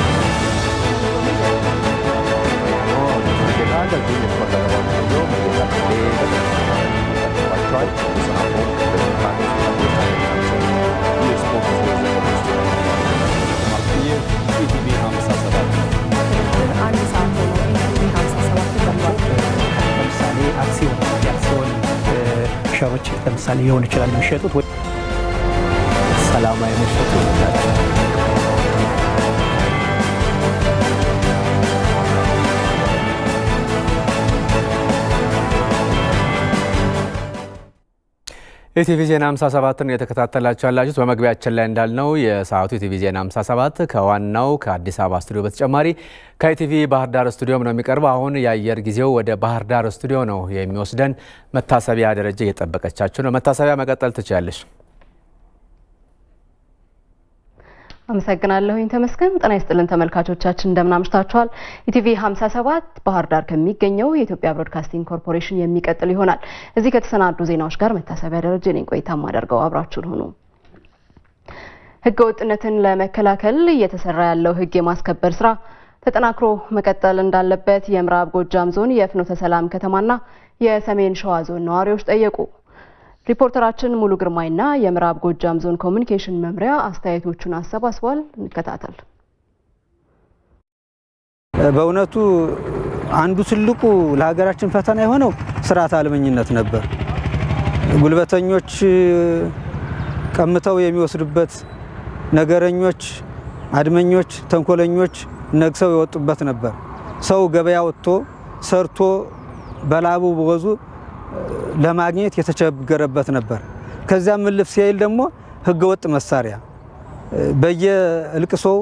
ለምሳሌ አክሲዮን የአክሲዮን ሸሮች ለምሳሌ ሊሆን ይችላል የሚሸጡት ወይ ሰላማዊ መሸጡ ናቸው። ኢቲቪ ዜና 57 ነው የተከታተላችሁ ያላችሁት። በመግቢያችን ላይ እንዳልነው የሰዓቱ ኢቲቪ ዜና 57 ከዋናው ከአዲስ አበባ ስቱዲዮ በተጨማሪ ከኢቲቪ ባህር ዳር ስቱዲዮም ነው የሚቀርበው። አሁን የአየር ጊዜው ወደ ባህር ዳር ስቱዲዮ ነው የሚወስደን። መታሰቢያ ደረጃ እየጠበቀቻችሁ ነው። መታሰቢያ መቀጠል ትችላለሽ። አመሰግናለሁኝ ተመስገን። ጤና ይስጥልን ተመልካቾቻችን እንደምን አምሽታችኋል። ኢቲቪ 57 ባህር ዳር ከሚገኘው የኢትዮጵያ ብሮድካስቲንግ ኮርፖሬሽን የሚቀጥል ይሆናል። እዚህ ከተሰናዱ ዜናዎች ጋር መታሰቢያ ደረጀ ነኝ ቆይታ ማደርገው፣ አብራችሁን ሁኑ። ህገ ወጥነትን ለመከላከል እየተሰራ ያለው ህግ የማስከበር ስራ ተጠናክሮ መቀጠል እንዳለበት የምዕራብ ጎጃም ዞን የፍኖተ ሰላም ከተማና የሰሜን ሸዋ ዞን ነዋሪዎች ጠየቁ። ሪፖርተራችን ሙሉ ግርማይና የምዕራብ ጎጃም ዞን ኮሚኒኬሽን መምሪያ አስተያየቶቹን አሰባስቧል። እንከታተል። በእውነቱ አንዱ ትልቁ ለሀገራችን ፈተና የሆነው ስርዓት አልበኝነት ነበር። ጉልበተኞች ቀምተው የሚወስዱበት፣ ነገረኞች፣ አድመኞች፣ ተንኮለኞች ነግሰው የወጡበት ነበር። ሰው ገበያ ወጥቶ ሰርቶ በላቡ በወዙ ለማግኘት የተቸገረበት ነበር። ከዚያም እልፍ ሲል ደግሞ ህገወጥ መሳሪያ በየእልቅሶው፣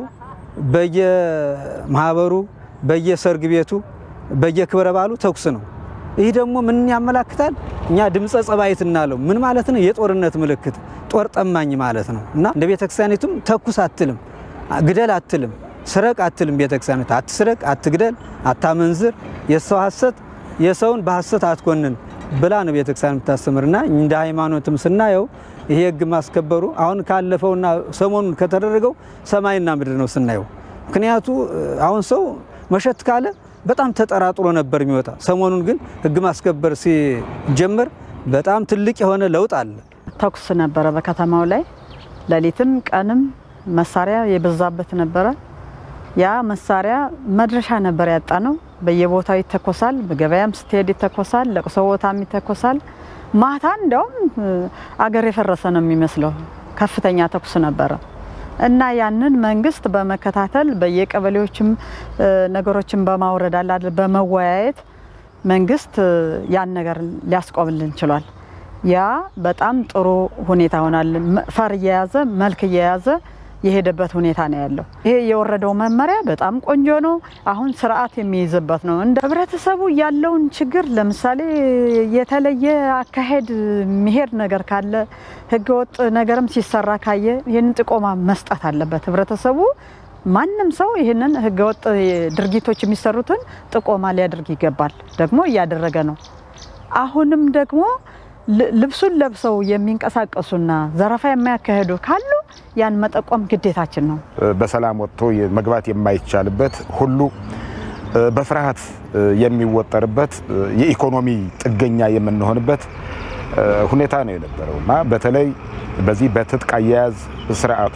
በየማህበሩ፣ በየሰርግ ቤቱ፣ በየክብረ በዓሉ ተኩስ ነው። ይህ ደግሞ ምን ያመላክታል? እኛ ድምፀ ጸባይት እናለው ምን ማለት ነው? የጦርነት ምልክት ጦር ጠማኝ ማለት ነው። እና እንደ ቤተክርስቲያኒቱም ተኩስ አትልም፣ ግደል አትልም፣ ስረቅ አትልም። ቤተክርስቲያኒቱ አትስረቅ፣ አትግደል፣ አታመንዝር፣ የሰው ሐሰት የሰውን በሐሰት አትኮንን ብላ ነው ቤተክርስቲያን የምታስተምርና እንደ ሃይማኖትም ስናየው ይሄ ህግ ማስከበሩ አሁን ካለፈውና ሰሞኑን ከተደረገው ሰማይና ምድር ነው ስናየው። ምክንያቱ አሁን ሰው መሸት ካለ በጣም ተጠራጥሮ ነበር የሚወጣ። ሰሞኑን ግን ህግ ማስከበር ሲጀመር በጣም ትልቅ የሆነ ለውጥ አለ። ተኩስ ነበረ በከተማው ላይ ሌሊትም ቀንም መሳሪያ የበዛበት ነበረ። ያ መሳሪያ መድረሻ ነበር ያጣ ነው። በየቦታው ይተኮሳል። በገበያም ስትሄድ ይተኮሳል። ለቅሶ ቦታም ይተኮሳል። ማታ እንዲያውም አገር የፈረሰ ነው የሚመስለው። ከፍተኛ ተኩስ ነበረ እና ያንን መንግስት በመከታተል በየቀበሌዎችም ነገሮችን በማውረድ አላለ በመወያየት መንግስት ያን ነገር ሊያስቆምልን ችሏል። ያ በጣም ጥሩ ሁኔታ ሆናል። ፈር እየያዘ መልክ እየያዘ የሄደበት ሁኔታ ነው ያለው። ይሄ የወረደው መመሪያ በጣም ቆንጆ ነው። አሁን ስርዓት የሚይዝበት ነው። እንደ ህብረተሰቡ ያለውን ችግር ለምሳሌ የተለየ አካሄድ የሚሄድ ነገር ካለ ህገወጥ ነገርም ሲሰራ ካየ ይህንን ጥቆማ መስጠት አለበት ህብረተሰቡ። ማንም ሰው ይህንን ህገወጥ ድርጊቶች የሚሰሩትን ጥቆማ ሊያደርግ ይገባል። ደግሞ እያደረገ ነው። አሁንም ደግሞ ልብሱን ለብሰው የሚንቀሳቀሱና ዘረፋ የማያካሄዱ ካሉ ያን መጠቆም ግዴታችን ነው። በሰላም ወጥቶ መግባት የማይቻልበት ሁሉ በፍርሃት የሚወጠርበት የኢኮኖሚ ጥገኛ የምንሆንበት ሁኔታ ነው የነበረው እና በተለይ በዚህ በትጥቅ አያያዝ ስርዓቱ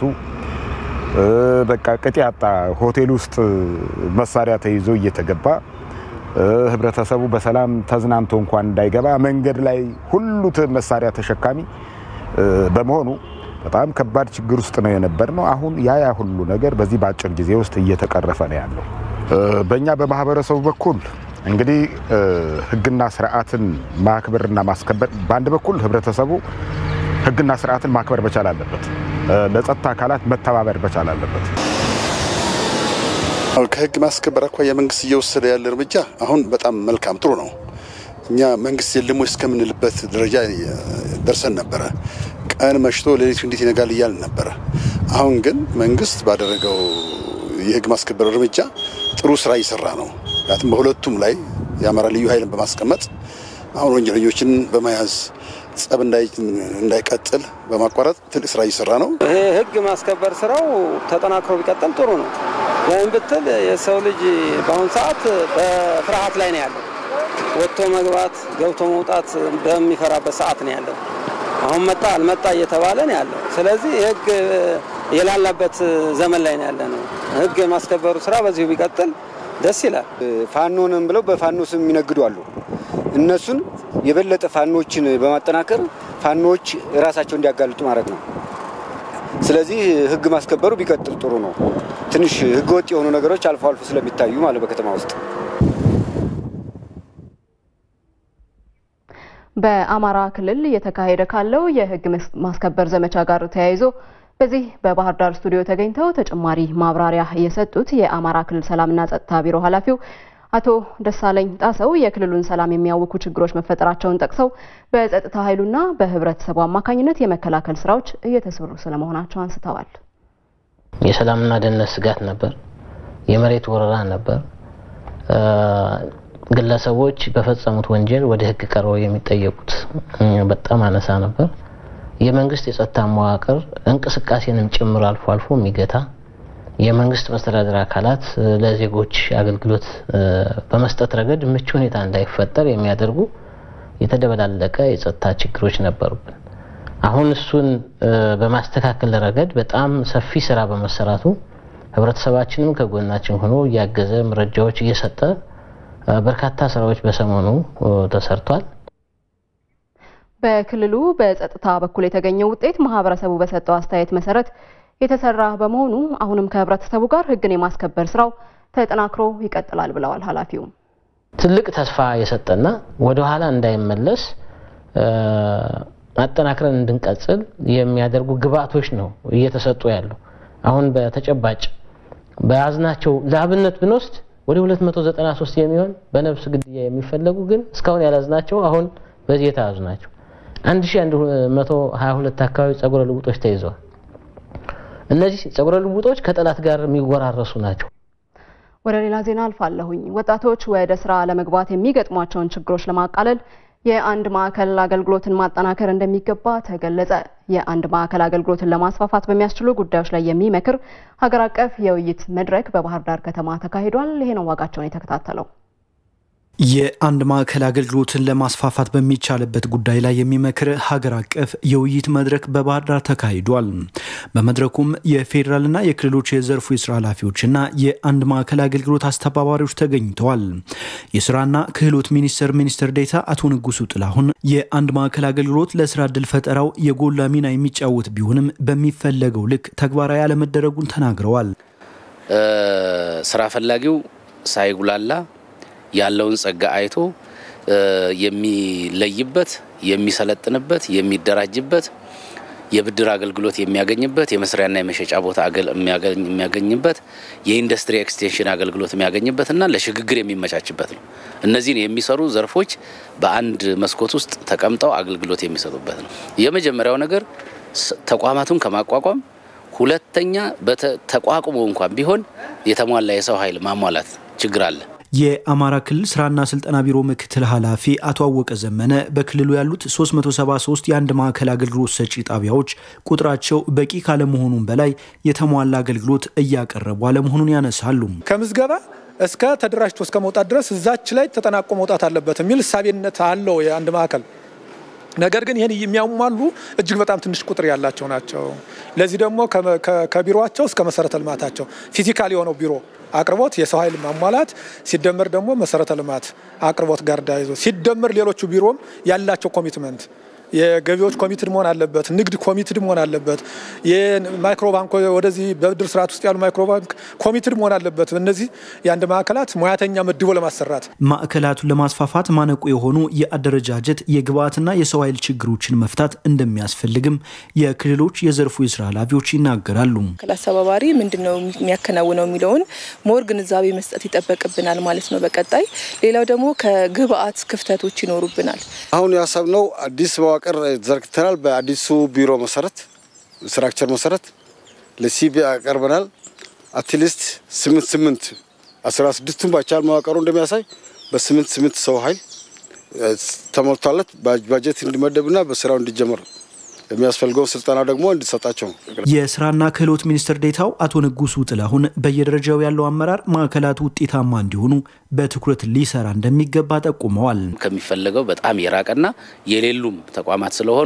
በቃ ቅጥ ያጣ ሆቴል ውስጥ መሳሪያ ተይዞ እየተገባ ህብረተሰቡ በሰላም ተዝናንቶ እንኳን እንዳይገባ መንገድ ላይ ሁሉ መሳሪያ ተሸካሚ በመሆኑ በጣም ከባድ ችግር ውስጥ ነው የነበር ነው። አሁን ያ ያ ሁሉ ነገር በዚህ በአጭር ጊዜ ውስጥ እየተቀረፈ ነው ያለው። በእኛ በማህበረሰቡ በኩል እንግዲህ ህግና ስርዓትን ማክበርና ማስከበር በአንድ በኩል ህብረተሰቡ ህግና ስርዓትን ማክበር መቻል አለበት። ለጸጥታ አካላት መተባበር መቻል አለበት። ከህግ ማስከበር አኳያ መንግስት እየወሰደ ያለ እርምጃ አሁን በጣም መልካም ጥሩ ነው። እኛ መንግስት የለም ወይ እስከምንልበት ደረጃ ደርሰን ነበረ። ቀን መሽቶ ሌሊቱ እንዴት ይነጋል እያልን ነበረ። አሁን ግን መንግስት ባደረገው የህግ ማስከበር እርምጃ ጥሩ ስራ እየሰራ ነው። ምክንያቱም በሁለቱም ላይ የአማራ ልዩ ኃይልን በማስቀመጥ አሁን ወንጀለኞችን በመያዝ ጸብ እንዳይቀጥል በማቋረጥ ትልቅ ስራ እየሰራ ነው። ይሄ ህግ ማስከበር ስራው ተጠናክሮ ቢቀጥል ጥሩ ነው። ለምን ብትል የሰው ልጅ በአሁኑ ሰዓት በፍርሃት ላይ ነው ያለው። ወጥቶ መግባት ገብቶ መውጣት በሚፈራበት ሰዓት ነው ያለው። አሁን መጣ አልመጣ እየተባለ ነው ያለው። ስለዚህ ህግ የላላበት ዘመን ላይ ነው ያለ ነው። ህግ የማስከበሩ ስራ በዚሁ ቢቀጥል ደስ ይላል። ፋኖንም ብለው በፋኖ ስም የሚነግዱ አሉ። እነሱን የበለጠ ፋኖችን በማጠናከር ፋኖዎች ራሳቸው እንዲያጋልጡ ማድረግ ነው። ስለዚህ ህግ ማስከበሩ ቢቀጥል ጥሩ ነው። ትንሽ ህገወጥ የሆኑ ነገሮች አልፎ አልፎ ስለሚታዩ ማለት በከተማ ውስጥ በአማራ ክልል እየተካሄደ ካለው የህግ ማስከበር ዘመቻ ጋር ተያይዞ በዚህ በባህር ዳር ስቱዲዮ ተገኝተው ተጨማሪ ማብራሪያ የሰጡት የአማራ ክልል ሰላምና ጸጥታ ቢሮ ኃላፊው አቶ ደሳለኝ ጣሰው የክልሉን ሰላም የሚያውኩ ችግሮች መፈጠራቸውን ጠቅሰው በጸጥታ ኃይሉና በህብረተሰቡ አማካኝነት የመከላከል ስራዎች እየተሰሩ ስለመሆናቸው አንስተዋል። የሰላምና ደህንነት ስጋት ነበር። የመሬት ወረራ ነበር። ግለሰቦች በፈጸሙት ወንጀል ወደ ህግ ቀርበው የሚጠየቁት በጣም አነሳ ነበር። የመንግስት የጸጥታ መዋቅር እንቅስቃሴንም ጭምር አልፎ አልፎ የሚገታ የመንግስት መስተዳደር አካላት ለዜጎች አገልግሎት በመስጠት ረገድ ምቹ ሁኔታ እንዳይፈጠር የሚያደርጉ የተደበላለቀ የጸጥታ ችግሮች ነበሩብን። አሁን እሱን በማስተካከል ረገድ በጣም ሰፊ ስራ በመሰራቱ ህብረተሰባችንም ከጎናችን ሆኖ እያገዘ መረጃዎች እየሰጠ በርካታ ስራዎች በሰሞኑ ተሰርቷል። በክልሉ በጸጥታ በኩል የተገኘው ውጤት ማህበረሰቡ በሰጠው አስተያየት መሰረት የተሰራ በመሆኑ አሁንም ከህብረተሰቡ ጋር ህግን የማስከበር ስራው ተጠናክሮ ይቀጥላል ብለዋል ኃላፊው። ትልቅ ተስፋ የሰጠና ወደ ኋላ እንዳይመለስ አጠናክረን እንድንቀጽል የሚያደርጉ ግብአቶች ነው እየተሰጡ ያለው። አሁን በተጨባጭ በያዝናቸው ለአብነት ብንወስድ ወደ 293 የሚሆን በነፍስ ግድያ የሚፈለጉ ግን እስካሁን ያላዝናቸው አሁን በዚህ የተያዙ ናቸው። 1122 አካባቢ ጸጉረ ልውጦች ተይዘዋል። እነዚህ ጸጉረ ልውጦች ከጠላት ጋር የሚወራረሱ ናቸው። ወደ ሌላ ዜና አልፋለሁኝ። ወጣቶች ወደ ስራ ለመግባት የሚገጥሟቸውን ችግሮች ለማቃለል የአንድ ማዕከል አገልግሎትን ማጠናከር እንደሚገባ ተገለጸ። የአንድ ማዕከል አገልግሎትን ለማስፋፋት በሚያስችሉ ጉዳዮች ላይ የሚመክር ሀገር አቀፍ የውይይት መድረክ በባህር ዳር ከተማ ተካሂዷል። ይሄ ነው ዋጋቸውን የተከታተለው። የአንድ ማዕከል አገልግሎትን ለማስፋፋት በሚቻልበት ጉዳይ ላይ የሚመክር ሀገር አቀፍ የውይይት መድረክ በባህር ዳር ተካሂዷል። በመድረኩም የፌዴራልና የክልሎች የዘርፉ የስራ ኃላፊዎችና የአንድ ማዕከል አገልግሎት አስተባባሪዎች ተገኝተዋል። የስራና ክህሎት ሚኒስቴር ሚኒስትር ዴኤታ አቶ ንጉሱ ጥላሁን የአንድ ማዕከል አገልግሎት ለስራ እድል ፈጠራው የጎላ ሚና የሚጫወት ቢሆንም በሚፈለገው ልክ ተግባራዊ አለመደረጉን ተናግረዋል። ስራ ፈላጊው ሳይጉላላ ያለውን ጸጋ አይቶ የሚለይበት፣ የሚሰለጥንበት፣ የሚደራጅበት፣ የብድር አገልግሎት የሚያገኝበት፣ የመስሪያና የመሸጫ ቦታ የሚያገኝበት፣ የኢንዱስትሪ ኤክስቴንሽን አገልግሎት የሚያገኝበት እና ለሽግግር የሚመቻችበት ነው። እነዚህን የሚሰሩ ዘርፎች በአንድ መስኮት ውስጥ ተቀምጠው አገልግሎት የሚሰጡበት ነው። የመጀመሪያው ነገር ተቋማቱን ከማቋቋም ሁለተኛ ተቋቁሞ እንኳን ቢሆን የተሟላ የሰው ኃይል ማሟላት ችግር አለ። የአማራ ክልል ስራና ስልጠና ቢሮ ምክትል ኃላፊ አቶ አወቀ ዘመነ በክልሉ ያሉት 373 የአንድ ማዕከል አገልግሎት ሰጪ ጣቢያዎች ቁጥራቸው በቂ ካለመሆኑም በላይ የተሟላ አገልግሎት እያቀረቡ አለመሆኑን ያነሳሉ። ከምዝገባ እስከ ተደራጅቶ እስከ መውጣት ድረስ እዛች ላይ ተጠናቆ መውጣት አለበት የሚል እሳቤነት አለው የአንድ ማዕከል። ነገር ግን ይህን የሚያሟሉ እጅግ በጣም ትንሽ ቁጥር ያላቸው ናቸው። ለዚህ ደግሞ ከቢሮቸው እስከ መሰረተ ልማታቸው ፊዚካል የሆነው ቢሮ አቅርቦት የሰው ኃይል ማሟላት ሲደመር ደግሞ መሰረተ ልማት አቅርቦት ጋር ዳይዞ ሲደመር ሌሎቹ ቢሮም ያላቸው ኮሚትመንት የገቢዎች ኮሚትድ መሆን አለበት። ንግድ ኮሚትድ መሆን አለበት። የማይክሮ ባንክ ወደዚህ በብድር ስርዓት ውስጥ ያሉ ማይክሮ ባንክ ኮሚትድ መሆን አለበት። እነዚህ የአንድ ማዕከላት ሙያተኛ መድቦ ለማሰራት ማዕከላቱን ለማስፋፋት ማነቁ የሆኑ የአደረጃጀት የግብዓትና የሰው ኃይል ችግሮችን መፍታት እንደሚያስፈልግም የክልሎች የዘርፉ የስራ ኃላፊዎች ይናገራሉ። ማዕከል አስተባባሪ ምንድን ነው የሚያከናውነው የሚለውን ሞር ግንዛቤ መስጠት ይጠበቅብናል ማለት ነው። በቀጣይ ሌላው ደግሞ ከግብዓት ክፍተቶች ይኖሩብናል። አሁን ያሰብነው አዲስ መዋቅር ዘርግተናል። በአዲሱ ቢሮ መሰረት ስትራክቸር መሰረት ለሲቢ ያቀርበናል። አትሊስት ስምንት ስምንት አስራ ስድስቱን ባቻል መዋቀሩ እንደሚያሳይ በስምንት ስምንት ሰው ኃይል ተሞልቷለት ባጀት እንዲመደብና በስራው እንዲጀመር የሚያስፈልገው ስልጠና ደግሞ እንዲሰጣቸው የስራና ክህሎት ሚኒስትር ዴታው አቶ ንጉሱ ጥላሁን በየደረጃው ያለው አመራር ማዕከላቱ ውጤታማ እንዲሆኑ በትኩረት ሊሰራ እንደሚገባ ጠቁመዋል። ከሚፈለገው በጣም የራቀና የሌሉም ተቋማት ስለሆኑ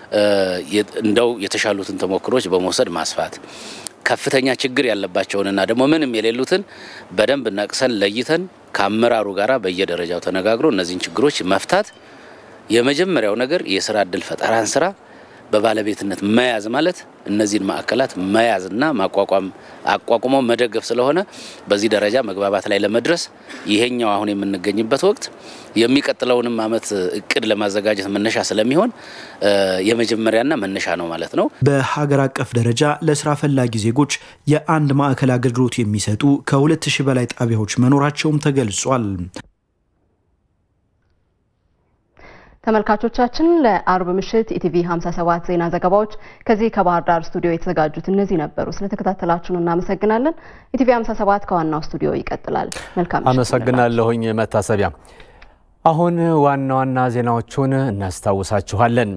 እንደው የተሻሉትን ተሞክሮች በመውሰድ ማስፋት ከፍተኛ ችግር ያለባቸውንና ደግሞ ምንም የሌሉትን በደንብ ነቅሰን ለይተን ከአመራሩ ጋር በየደረጃው ተነጋግሮ እነዚህን ችግሮች መፍታት የመጀመሪያው ነገር የስራ እድል ፈጠራን ስራ በባለቤትነት መያዝ ማለት እነዚህን ማዕከላት መያዝና ማቋቋም አቋቁሞ መደገፍ ስለሆነ በዚህ ደረጃ መግባባት ላይ ለመድረስ ይሄኛው አሁን የምንገኝበት ወቅት የሚቀጥለውንም ዓመት እቅድ ለማዘጋጀት መነሻ ስለሚሆን የመጀመሪያና መነሻ ነው ማለት ነው። በሀገር አቀፍ ደረጃ ለስራ ፈላጊ ዜጎች የአንድ ማዕከል አገልግሎት የሚሰጡ ከሁለት ሺህ በላይ ጣቢያዎች መኖራቸውም ተገልጿል። ተመልካቾቻችን ለአርብ ምሽት ኢቲቪ 57 ዜና ዘገባዎች ከዚህ ከባህር ዳር ስቱዲዮ የተዘጋጁት እነዚህ ነበሩ። ስለተከታተላችሁን እናመሰግናለን። ኢቲቪ 57 ከዋናው ስቱዲዮ ይቀጥላል። መልካም አመሰግናለሁኝ መታሰቢያ። አሁን ዋና ዋና ዜናዎቹን እናስታውሳችኋለን።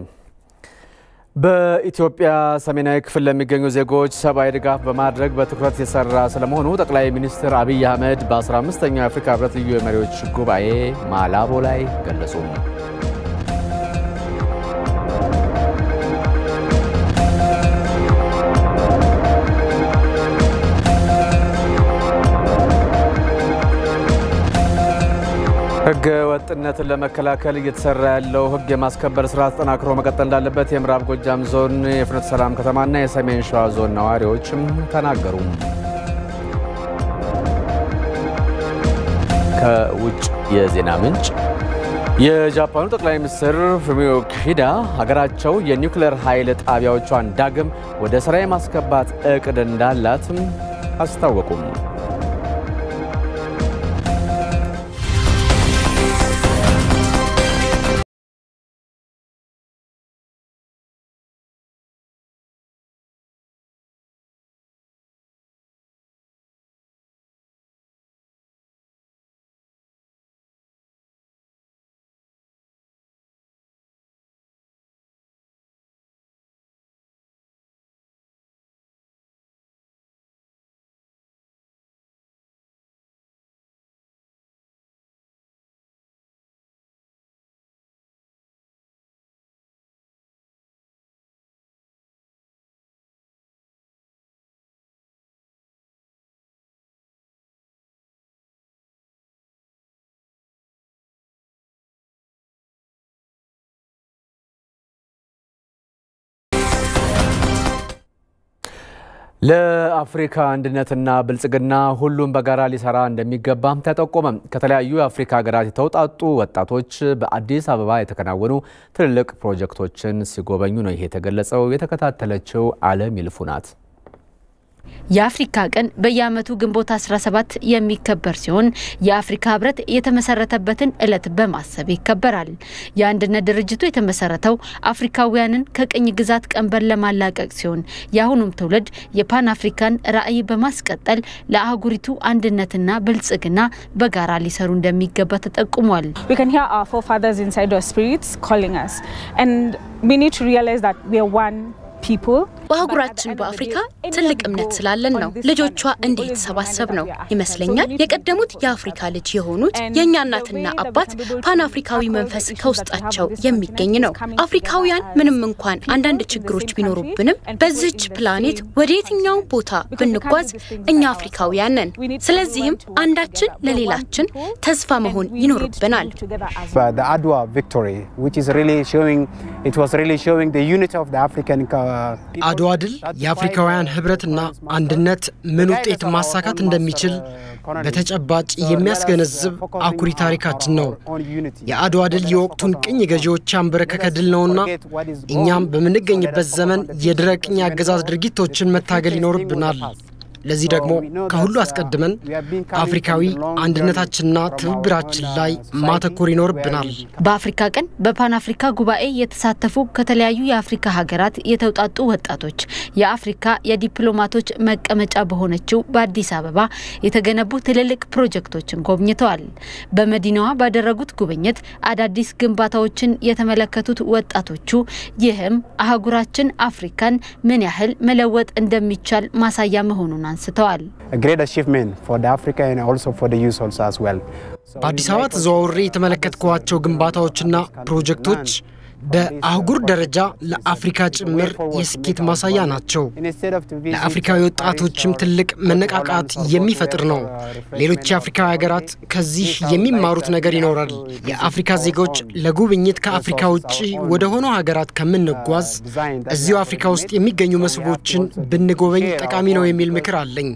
በኢትዮጵያ ሰሜናዊ ክፍል ለሚገኙ ዜጎች ሰብአዊ ድጋፍ በማድረግ በትኩረት የሰራ ስለመሆኑ ጠቅላይ ሚኒስትር አብይ አህመድ በ15ኛው የአፍሪካ ህብረት ልዩ የመሪዎች ጉባኤ ማላቦ ላይ ገለጹ። ህገ ወጥነትን ለመከላከል እየተሰራ ያለው ህግ የማስከበር ስራ ተጠናክሮ መቀጠል እንዳለበት የምዕራብ ጎጃም ዞን የፍኖተ ሰላም ከተማና የሰሜን ሸዋ ዞን ነዋሪዎችም ተናገሩ። ከውጭ የዜና ምንጭ የጃፓኑ ጠቅላይ ሚኒስትር ፉሚዮ ኪሺዳ ሀገራቸው የኒውክሌር ኃይል ጣቢያዎቿን ዳግም ወደ ስራ የማስገባት እቅድ እንዳላትም አስታወቁም። ለአፍሪካ አንድነትና ብልጽግና ሁሉም በጋራ ሊሰራ እንደሚገባም ተጠቆመ። ከተለያዩ የአፍሪካ ሀገራት የተውጣጡ ወጣቶች በአዲስ አበባ የተከናወኑ ትልልቅ ፕሮጀክቶችን ሲጎበኙ ነው ይሄ የተገለጸው። የተከታተለችው አለም ይልፉ ናት። የአፍሪካ ቀን በየዓመቱ ግንቦት 17 የሚከበር ሲሆን የአፍሪካ ህብረት የተመሰረተበትን ዕለት በማሰብ ይከበራል። የአንድነት ድርጅቱ የተመሰረተው አፍሪካውያንን ከቅኝ ግዛት ቀንበር ለማላቀቅ ሲሆን የአሁኑም ትውልድ የፓን አፍሪካን ራዕይ በማስቀጠል ለአህጉሪቱ አንድነትና ብልጽግና በጋራ ሊሰሩ እንደሚገባ ተጠቁሟል። በአህጉራችን በአፍሪካ ትልቅ እምነት ስላለን ነው ልጆቿ እንዲህ የተሰባሰብ ነው ይመስለኛል። የቀደሙት የአፍሪካ ልጅ የሆኑት የእኛ እናትና አባት ፓን አፍሪካዊ መንፈስ ከውስጣቸው የሚገኝ ነው። አፍሪካውያን ምንም እንኳን አንዳንድ ችግሮች ቢኖሩብንም በዚች ፕላኔት ወደ የትኛውም ቦታ ብንጓዝ እኛ አፍሪካውያን ነን። ስለዚህም አንዳችን ለሌላችን ተስፋ መሆን ይኖርብናል። አድዋ ቪክቶሪ አድዋ ድል የአፍሪካውያን ህብረትና አንድነት ምን ውጤት ማሳካት እንደሚችል በተጨባጭ የሚያስገነዝብ አኩሪ ታሪካችን ነው። የአድዋ ድል የወቅቱን ቅኝ ገዢዎች ያንበረከከ ድል ነውና እኛም በምንገኝበት ዘመን የድረ ቅኝ አገዛዝ ድርጊቶችን መታገል ይኖርብናል። ለዚህ ደግሞ ከሁሉ አስቀድመን አፍሪካዊ አንድነታችንና ትብብራችን ላይ ማተኮር ይኖርብናል። በአፍሪካ ቀን በፓን አፍሪካ ጉባኤ የተሳተፉ ከተለያዩ የአፍሪካ ሀገራት የተውጣጡ ወጣቶች የአፍሪካ የዲፕሎማቶች መቀመጫ በሆነችው በአዲስ አበባ የተገነቡ ትልልቅ ፕሮጀክቶችን ጎብኝተዋል። በመዲናዋ ባደረጉት ጉብኝት አዳዲስ ግንባታዎችን የተመለከቱት ወጣቶቹ ይህም አህጉራችን አፍሪካን ምን ያህል መለወጥ እንደሚቻል ማሳያ መሆኑን አንስተዋል። በአዲስ አበባ ተዘዋውሬ የተመለከትኳቸው ግንባታዎችና ፕሮጀክቶች በአህጉር ደረጃ ለአፍሪካ ጭምር የስኬት ማሳያ ናቸው። ለአፍሪካዊ ወጣቶችም ትልቅ መነቃቃት የሚፈጥር ነው። ሌሎች የአፍሪካ ሀገራት ከዚህ የሚማሩት ነገር ይኖራል። የአፍሪካ ዜጎች ለጉብኝት ከአፍሪካ ውጭ ወደ ሆነው ሀገራት ከምንጓዝ እዚሁ አፍሪካ ውስጥ የሚገኙ መስህቦችን ብንጎበኝ ጠቃሚ ነው የሚል ምክር አለኝ።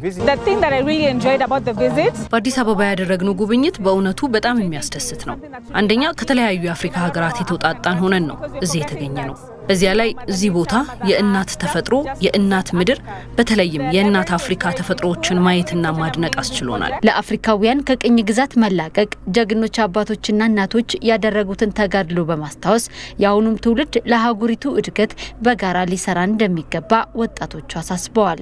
በአዲስ አበባ ያደረግነው ጉብኝት በእውነቱ በጣም የሚያስደስት ነው። አንደኛ ከተለያዩ የአፍሪካ ሀገራት የተውጣጣን ሆነን ነው እዚህ የተገኘ ነው። በዚያ ላይ እዚህ ቦታ የእናት ተፈጥሮ፣ የእናት ምድር፣ በተለይም የእናት አፍሪካ ተፈጥሮዎችን ማየትና ማድነቅ አስችሎናል። ለአፍሪካውያን ከቅኝ ግዛት መላቀቅ ጀግኖች አባቶችና እናቶች ያደረጉትን ተጋድሎ በማስታወስ የአሁኑም ትውልድ ለአህጉሪቱ እድገት በጋራ ሊሰራ እንደሚገባ ወጣቶቹ አሳስበዋል።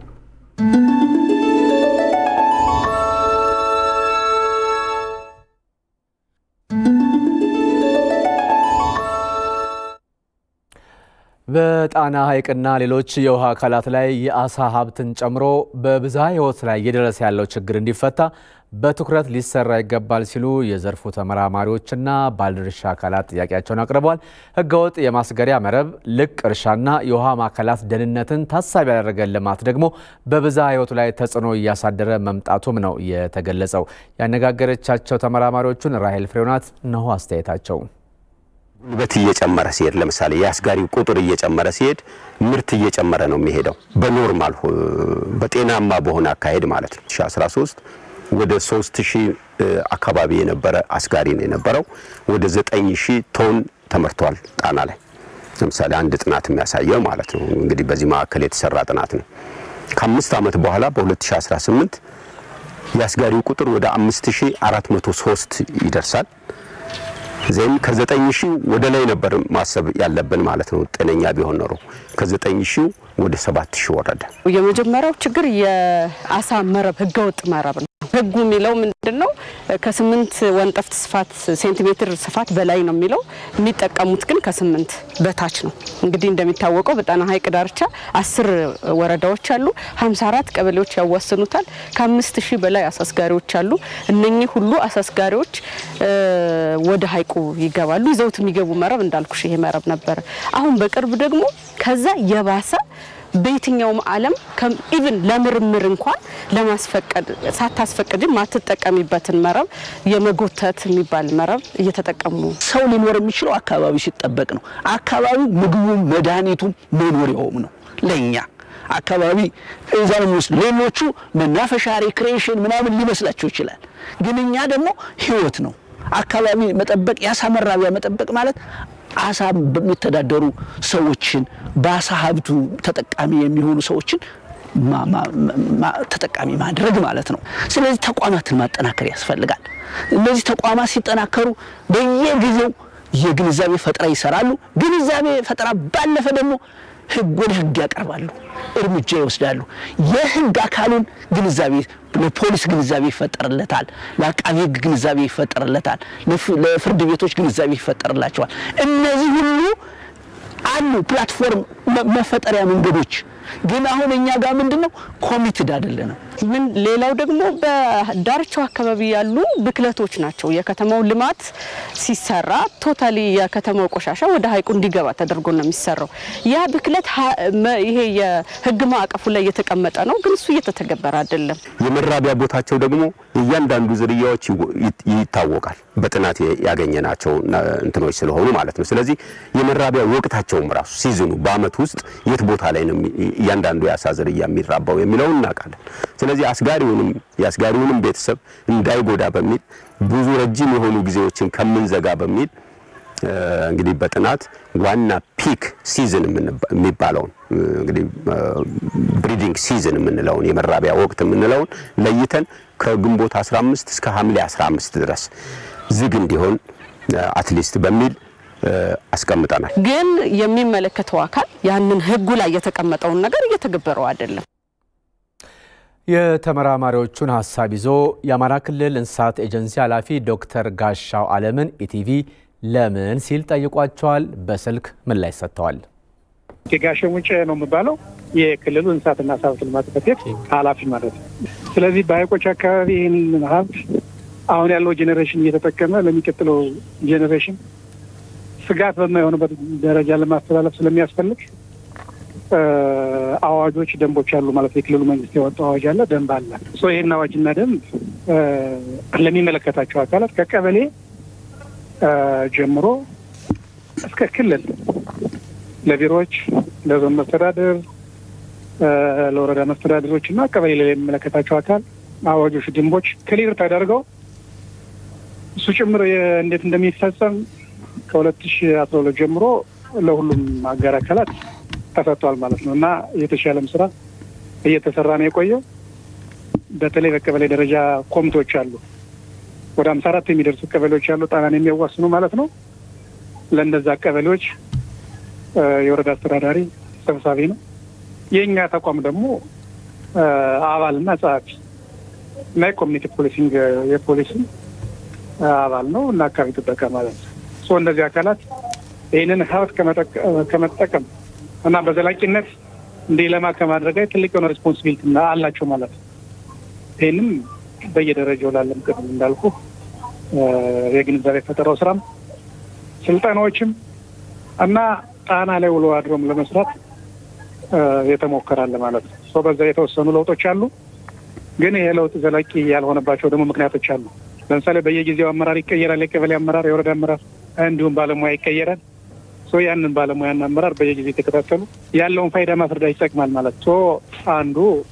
በጣና ሐይቅና ሌሎች የውሃ አካላት ላይ የአሳ ሀብትን ጨምሮ በብዝሃ ሕይወት ላይ እየደረሰ ያለው ችግር እንዲፈታ በትኩረት ሊሰራ ይገባል ሲሉ የዘርፉ ተመራማሪዎችና ባለድርሻ አካላት ጥያቄያቸውን አቅርበዋል። ሕገወጥ የማስገሪያ መረብ፣ ልቅ እርሻና የውሃ ማዕከላት ደህንነትን ታሳቢ ያደረገ ልማት ደግሞ በብዝሃ ሕይወቱ ላይ ተጽዕኖ እያሳደረ መምጣቱም ነው የተገለጸው። ያነጋገረቻቸው ተመራማሪዎቹን ራሄል ፍሬውናት እነሆ አስተያየታቸው። ጉልበት እየጨመረ ሲሄድ ለምሳሌ የአስጋሪው ቁጥር እየጨመረ ሲሄድ ምርት እየጨመረ ነው የሚሄደው። በኖርማል በጤናማ በሆነ አካሄድ ማለት ነው። 2013 ወደ 3000 አካባቢ የነበረ አስጋሪ ነው የነበረው። ወደ 9000 ቶን ተመርቷል ጣና ላይ ለምሳሌ አንድ ጥናት የሚያሳየው ማለት ነው። እንግዲህ በዚህ ማዕከል የተሰራ ጥናት ነው። ከአምስት ዓመት በኋላ በ2018 የአስጋሪው ቁጥር ወደ 5403 ይደርሳል። ዜን ከዘጠኝ ሺህ ወደ ላይ ነበር ማሰብ ያለብን ማለት ነው። ጤነኛ ቢሆን ኖሮ ከዘጠኝ ሺህ ወደ ሰባት ሺህ ወረደ። የመጀመሪያው ችግር የአሳ መረብ ህገወጥ መረብ ነው። ህጉ የሚለው ምንድን ነው? ከስምንት ወንጠፍት ስፋት ሴንቲሜትር ስፋት በላይ ነው የሚለው። የሚጠቀሙት ግን ከስምንት በታች ነው። እንግዲህ እንደሚታወቀው በጣና ሐይቅ ዳርቻ አስር ወረዳዎች አሉ። ሀምሳ አራት ቀበሌዎች ያዋስኑታል። ከአምስት ሺህ በላይ አሳስጋሪዎች አሉ። እነኚህ ሁሉ አሳስጋሪዎች ወደ ሐይቁ ይገባሉ። ይዘውት የሚገቡ መረብ እንዳልኩሽ ይሄ መረብ ነበረ። አሁን በቅርብ ደግሞ ከዛ የባሰ በየትኛውም ዓለም ኢቭን ለምርምር እንኳን ለማስፈቀድ ሳታስፈቅድ ማትጠቀሚበትን መረብ የመጎተት የሚባል መረብ እየተጠቀሙ ሰው ሊኖር የሚችለው አካባቢ ሲጠበቅ ነው። አካባቢው ምግቡም መድኃኒቱም መኖሪያውም ነው ለእኛ አካባቢ እዛ ነው የሚወስድ። ሌሎቹ መናፈሻ ሪክሬሽን ምናምን ሊመስላቸው ይችላል፣ ግን እኛ ደግሞ ህይወት ነው። አካባቢ መጠበቅ የአሳ መራቢያ መጠበቅ ማለት አሳ በሚተዳደሩ ሰዎችን በአሳ ሀብቱ ተጠቃሚ የሚሆኑ ሰዎችን ተጠቃሚ ማድረግ ማለት ነው። ስለዚህ ተቋማትን ማጠናከር ያስፈልጋል። እነዚህ ተቋማት ሲጠናከሩ በየጊዜው የግንዛቤ ፈጠራ ይሰራሉ። ግንዛቤ ፈጠራ ባለፈ ደግሞ ህግ ወደ ህግ ያቀርባሉ፣ እርምጃ ይወስዳሉ። የህግ አካሉን ግንዛቤ ለፖሊስ ግንዛቤ ይፈጠርለታል፣ ለአቃቢ ህግ ግንዛቤ ይፈጠርለታል፣ ለፍርድ ቤቶች ግንዛቤ ይፈጠርላቸዋል። እነዚህ ሁሉ አሉ ፕላትፎርም መፈጠሪያ መንገዶች። ግን አሁን እኛ ጋር ምንድን ነው ኮሚትድ አይደለንም። ምን ሌላው ደግሞ በዳርቻው አካባቢ ያሉ ብክለቶች ናቸው። የከተማው ልማት ሲሰራ ቶታሊ የከተማው ቆሻሻ ወደ ሀይቁ እንዲገባ ተደርጎ ነው የሚሰራው። ያ ብክለት ይሄ የህግ ማዕቀፉ ላይ የተቀመጠ ነው፣ ግን እሱ እየተተገበረ አይደለም። የመራቢያ ቦታቸው ደግሞ የእያንዳንዱ ዝርያዎች ይታወቃል። በጥናት ያገኘናቸው እንትኖች ስለሆኑ ማለት ነው። ስለዚህ የመራቢያ ወቅታቸውም ራሱ ሲዝኑ በአመት ውስጥ የት ቦታ ላይ ነው እያንዳንዱ የአሳ ዝርያ የሚራባው የሚለውን እናውቃለን። ስለዚህ አስጋሪውንም የአስጋሪውንም ቤተሰብ እንዳይጎዳ በሚል ብዙ ረጅም የሆኑ ጊዜዎችን ከምንዘጋ በሚል እንግዲህ በጥናት ዋና ፒክ ሲዝን የሚባለውን እንግዲህ ብሪዲንግ ሲዝን የምንለውን የመራቢያ ወቅት የምንለውን ለይተን ከግንቦት 15 እስከ ሐምሌ 15 ድረስ ዝግ እንዲሆን አትሊስት በሚል አስቀምጠናል። ግን የሚመለከተው አካል ያንን ህጉ ላይ የተቀመጠውን ነገር እየተገበረው አይደለም። የተመራማሪዎቹን ሀሳብ ይዞ የአማራ ክልል እንስሳት ኤጀንሲ ኃላፊ ዶክተር ጋሻው አለምን ኢቲቪ ለምን ሲል ጠይቋቸዋል። በስልክ ምላሽ ሰጥተዋል። ጋሸ ሙጬ ነው የሚባለው የክልሉ እንስሳትና ዓሳ ሀብት ልማት ጽሕፈት ቤት ኃላፊ ማለት ነው። ስለዚህ በሀይቆች አካባቢ ይህንን ሀብት አሁን ያለው ጄኔሬሽን እየተጠቀመ ለሚቀጥለው ጄኔሬሽን ስጋት በማይሆንበት ደረጃ ለማስተላለፍ ስለሚያስፈልግ አዋጆች፣ ደንቦች አሉ ማለት የክልሉ መንግስት ያወጣው አዋጅ አለ፣ ደንብ አለ። ይህን አዋጅና ደንብ ለሚመለከታቸው አካላት ከቀበሌ ጀምሮ እስከ ክልል ለቢሮዎች፣ ለዞን መስተዳድር፣ ለወረዳ መስተዳድሮች እና ቀበሌ ላይ የሚመለከታቸው አካል አዋጆች፣ ደንቦች ክሊር ተደርገው እሱ ጭምር እንዴት እንደሚፈጸም ከሁለት ሺ አስራ ሁለት ጀምሮ ለሁሉም አጋር አካላት ተሰጥቷል ማለት ነው እና የተሻለም ስራ እየተሰራ ነው የቆየው። በተለይ በቀበሌ ደረጃ ኮሚቴዎች አሉ። ወደ ሀምሳ አራት የሚደርሱ ቀበሌዎች ያሉ ጣናን የሚያዋስኑ ማለት ነው። ለእነዛ ቀበሌዎች የወረዳ አስተዳዳሪ ሰብሳቢ ነው። የእኛ ተቋም ደግሞ አባልና ጸሐፊ እና የኮሚኒቲ ፖሊሲንግ የፖሊስም አባል ነው እና አካባቢ ጥበቃ ማለት ነው። እነዚህ አካላት ይህንን ሀብት ከመጠቀም እና በዘላቂነት እንዲለማ ከማድረግ ላይ ትልቅ የሆነ ሬስፖንሲቢሊቲ አላቸው ማለት ነው። ይህንም በየደረጃው ላለም ቅድም እንዳልኩ የግንዛቤ ፈጠራው ስራም ስልጠናዎችም እና ጣና ላይ ውሎ አድሮም ለመስራት የተሞከራለ ማለት ነው። ሰው በዛ የተወሰኑ ለውጦች አሉ። ግን ይሄ ለውጥ ዘላቂ ያልሆነባቸው ደግሞ ምክንያቶች አሉ። ለምሳሌ በየጊዜው አመራር ይቀየራል። የቀበሌ አመራር፣ የወረዳ አመራር እንዲሁም ባለሙያ ይቀየራል። ሶ ያንን ባለሙያና አመራር በየጊዜው የተከታተሉ ያለውን ፋይዳ ማስረዳት ይጠቅማል ማለት ሶ አንዱ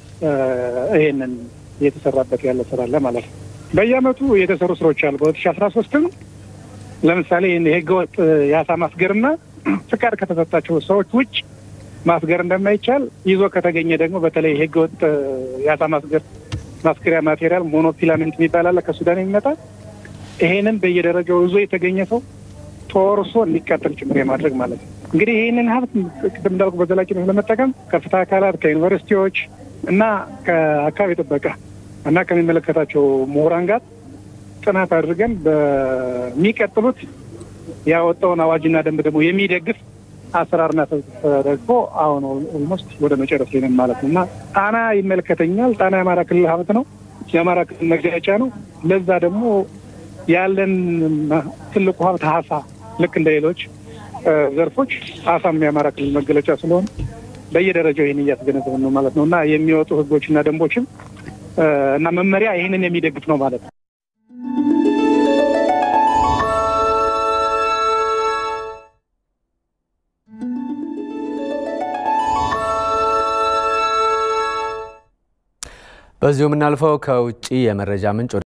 ይሄንን እየተሰራበት ያለ ስራ አለ ማለት ነው። በየአመቱ የተሰሩ ስራዎች አሉ። በሁለት ሺ አስራ ሶስትም ለምሳሌ የህገወጥ የአሳ ማስገርና ፍቃድ ከተሰጣቸው ሰዎች ውጭ ማስገር እንደማይቻል ይዞ ከተገኘ ደግሞ በተለይ ህገወጥ የአሳ ማስገር ማስገሪያ ማቴሪያል ሞኖፊላሜንት የሚባል አለ ከሱዳን የሚመጣ ይሄንን በየደረጃው ይዞ የተገኘ ሰው ተወርሶ እንዲቃጠል ጭምር የማድረግ ማለት ነው። እንግዲህ ይህንን ሀብት ቅድም እንዳልኩ በዘላቂነት ለመጠቀም ከፍትህ አካላት ከዩኒቨርሲቲዎች እና ከአካባቢ ጥበቃ እና ከሚመለከታቸው ምሁራን ጋር ጥናት አድርገን በሚቀጥሉት ያወጣውን አዋጅና ደንብ ደግሞ የሚደግፍ አሰራርና ተደግፎ አሁን ኦልሞስት ወደ መጨረስ ላይ ነን ማለት ነው እና ጣና ይመለከተኛል። ጣና የአማራ ክልል ሀብት ነው፣ የአማራ ክልል መገለጫ ነው። ለዛ ደግሞ ያለን ትልቁ ሀብት ሀሳ ልክ እንደ ሌሎች ዘርፎች አሳም የአማራ ክልል መገለጫ ስለሆነ በየደረጃው ይህን እያስገነዘብን ነው ማለት ነው እና የሚወጡ ህጎችና ደንቦችም እና መመሪያ ይህንን የሚደግፍ ነው ማለት ነው። በዚሁ የምናልፈው ከውጭ የመረጃ ምንጭ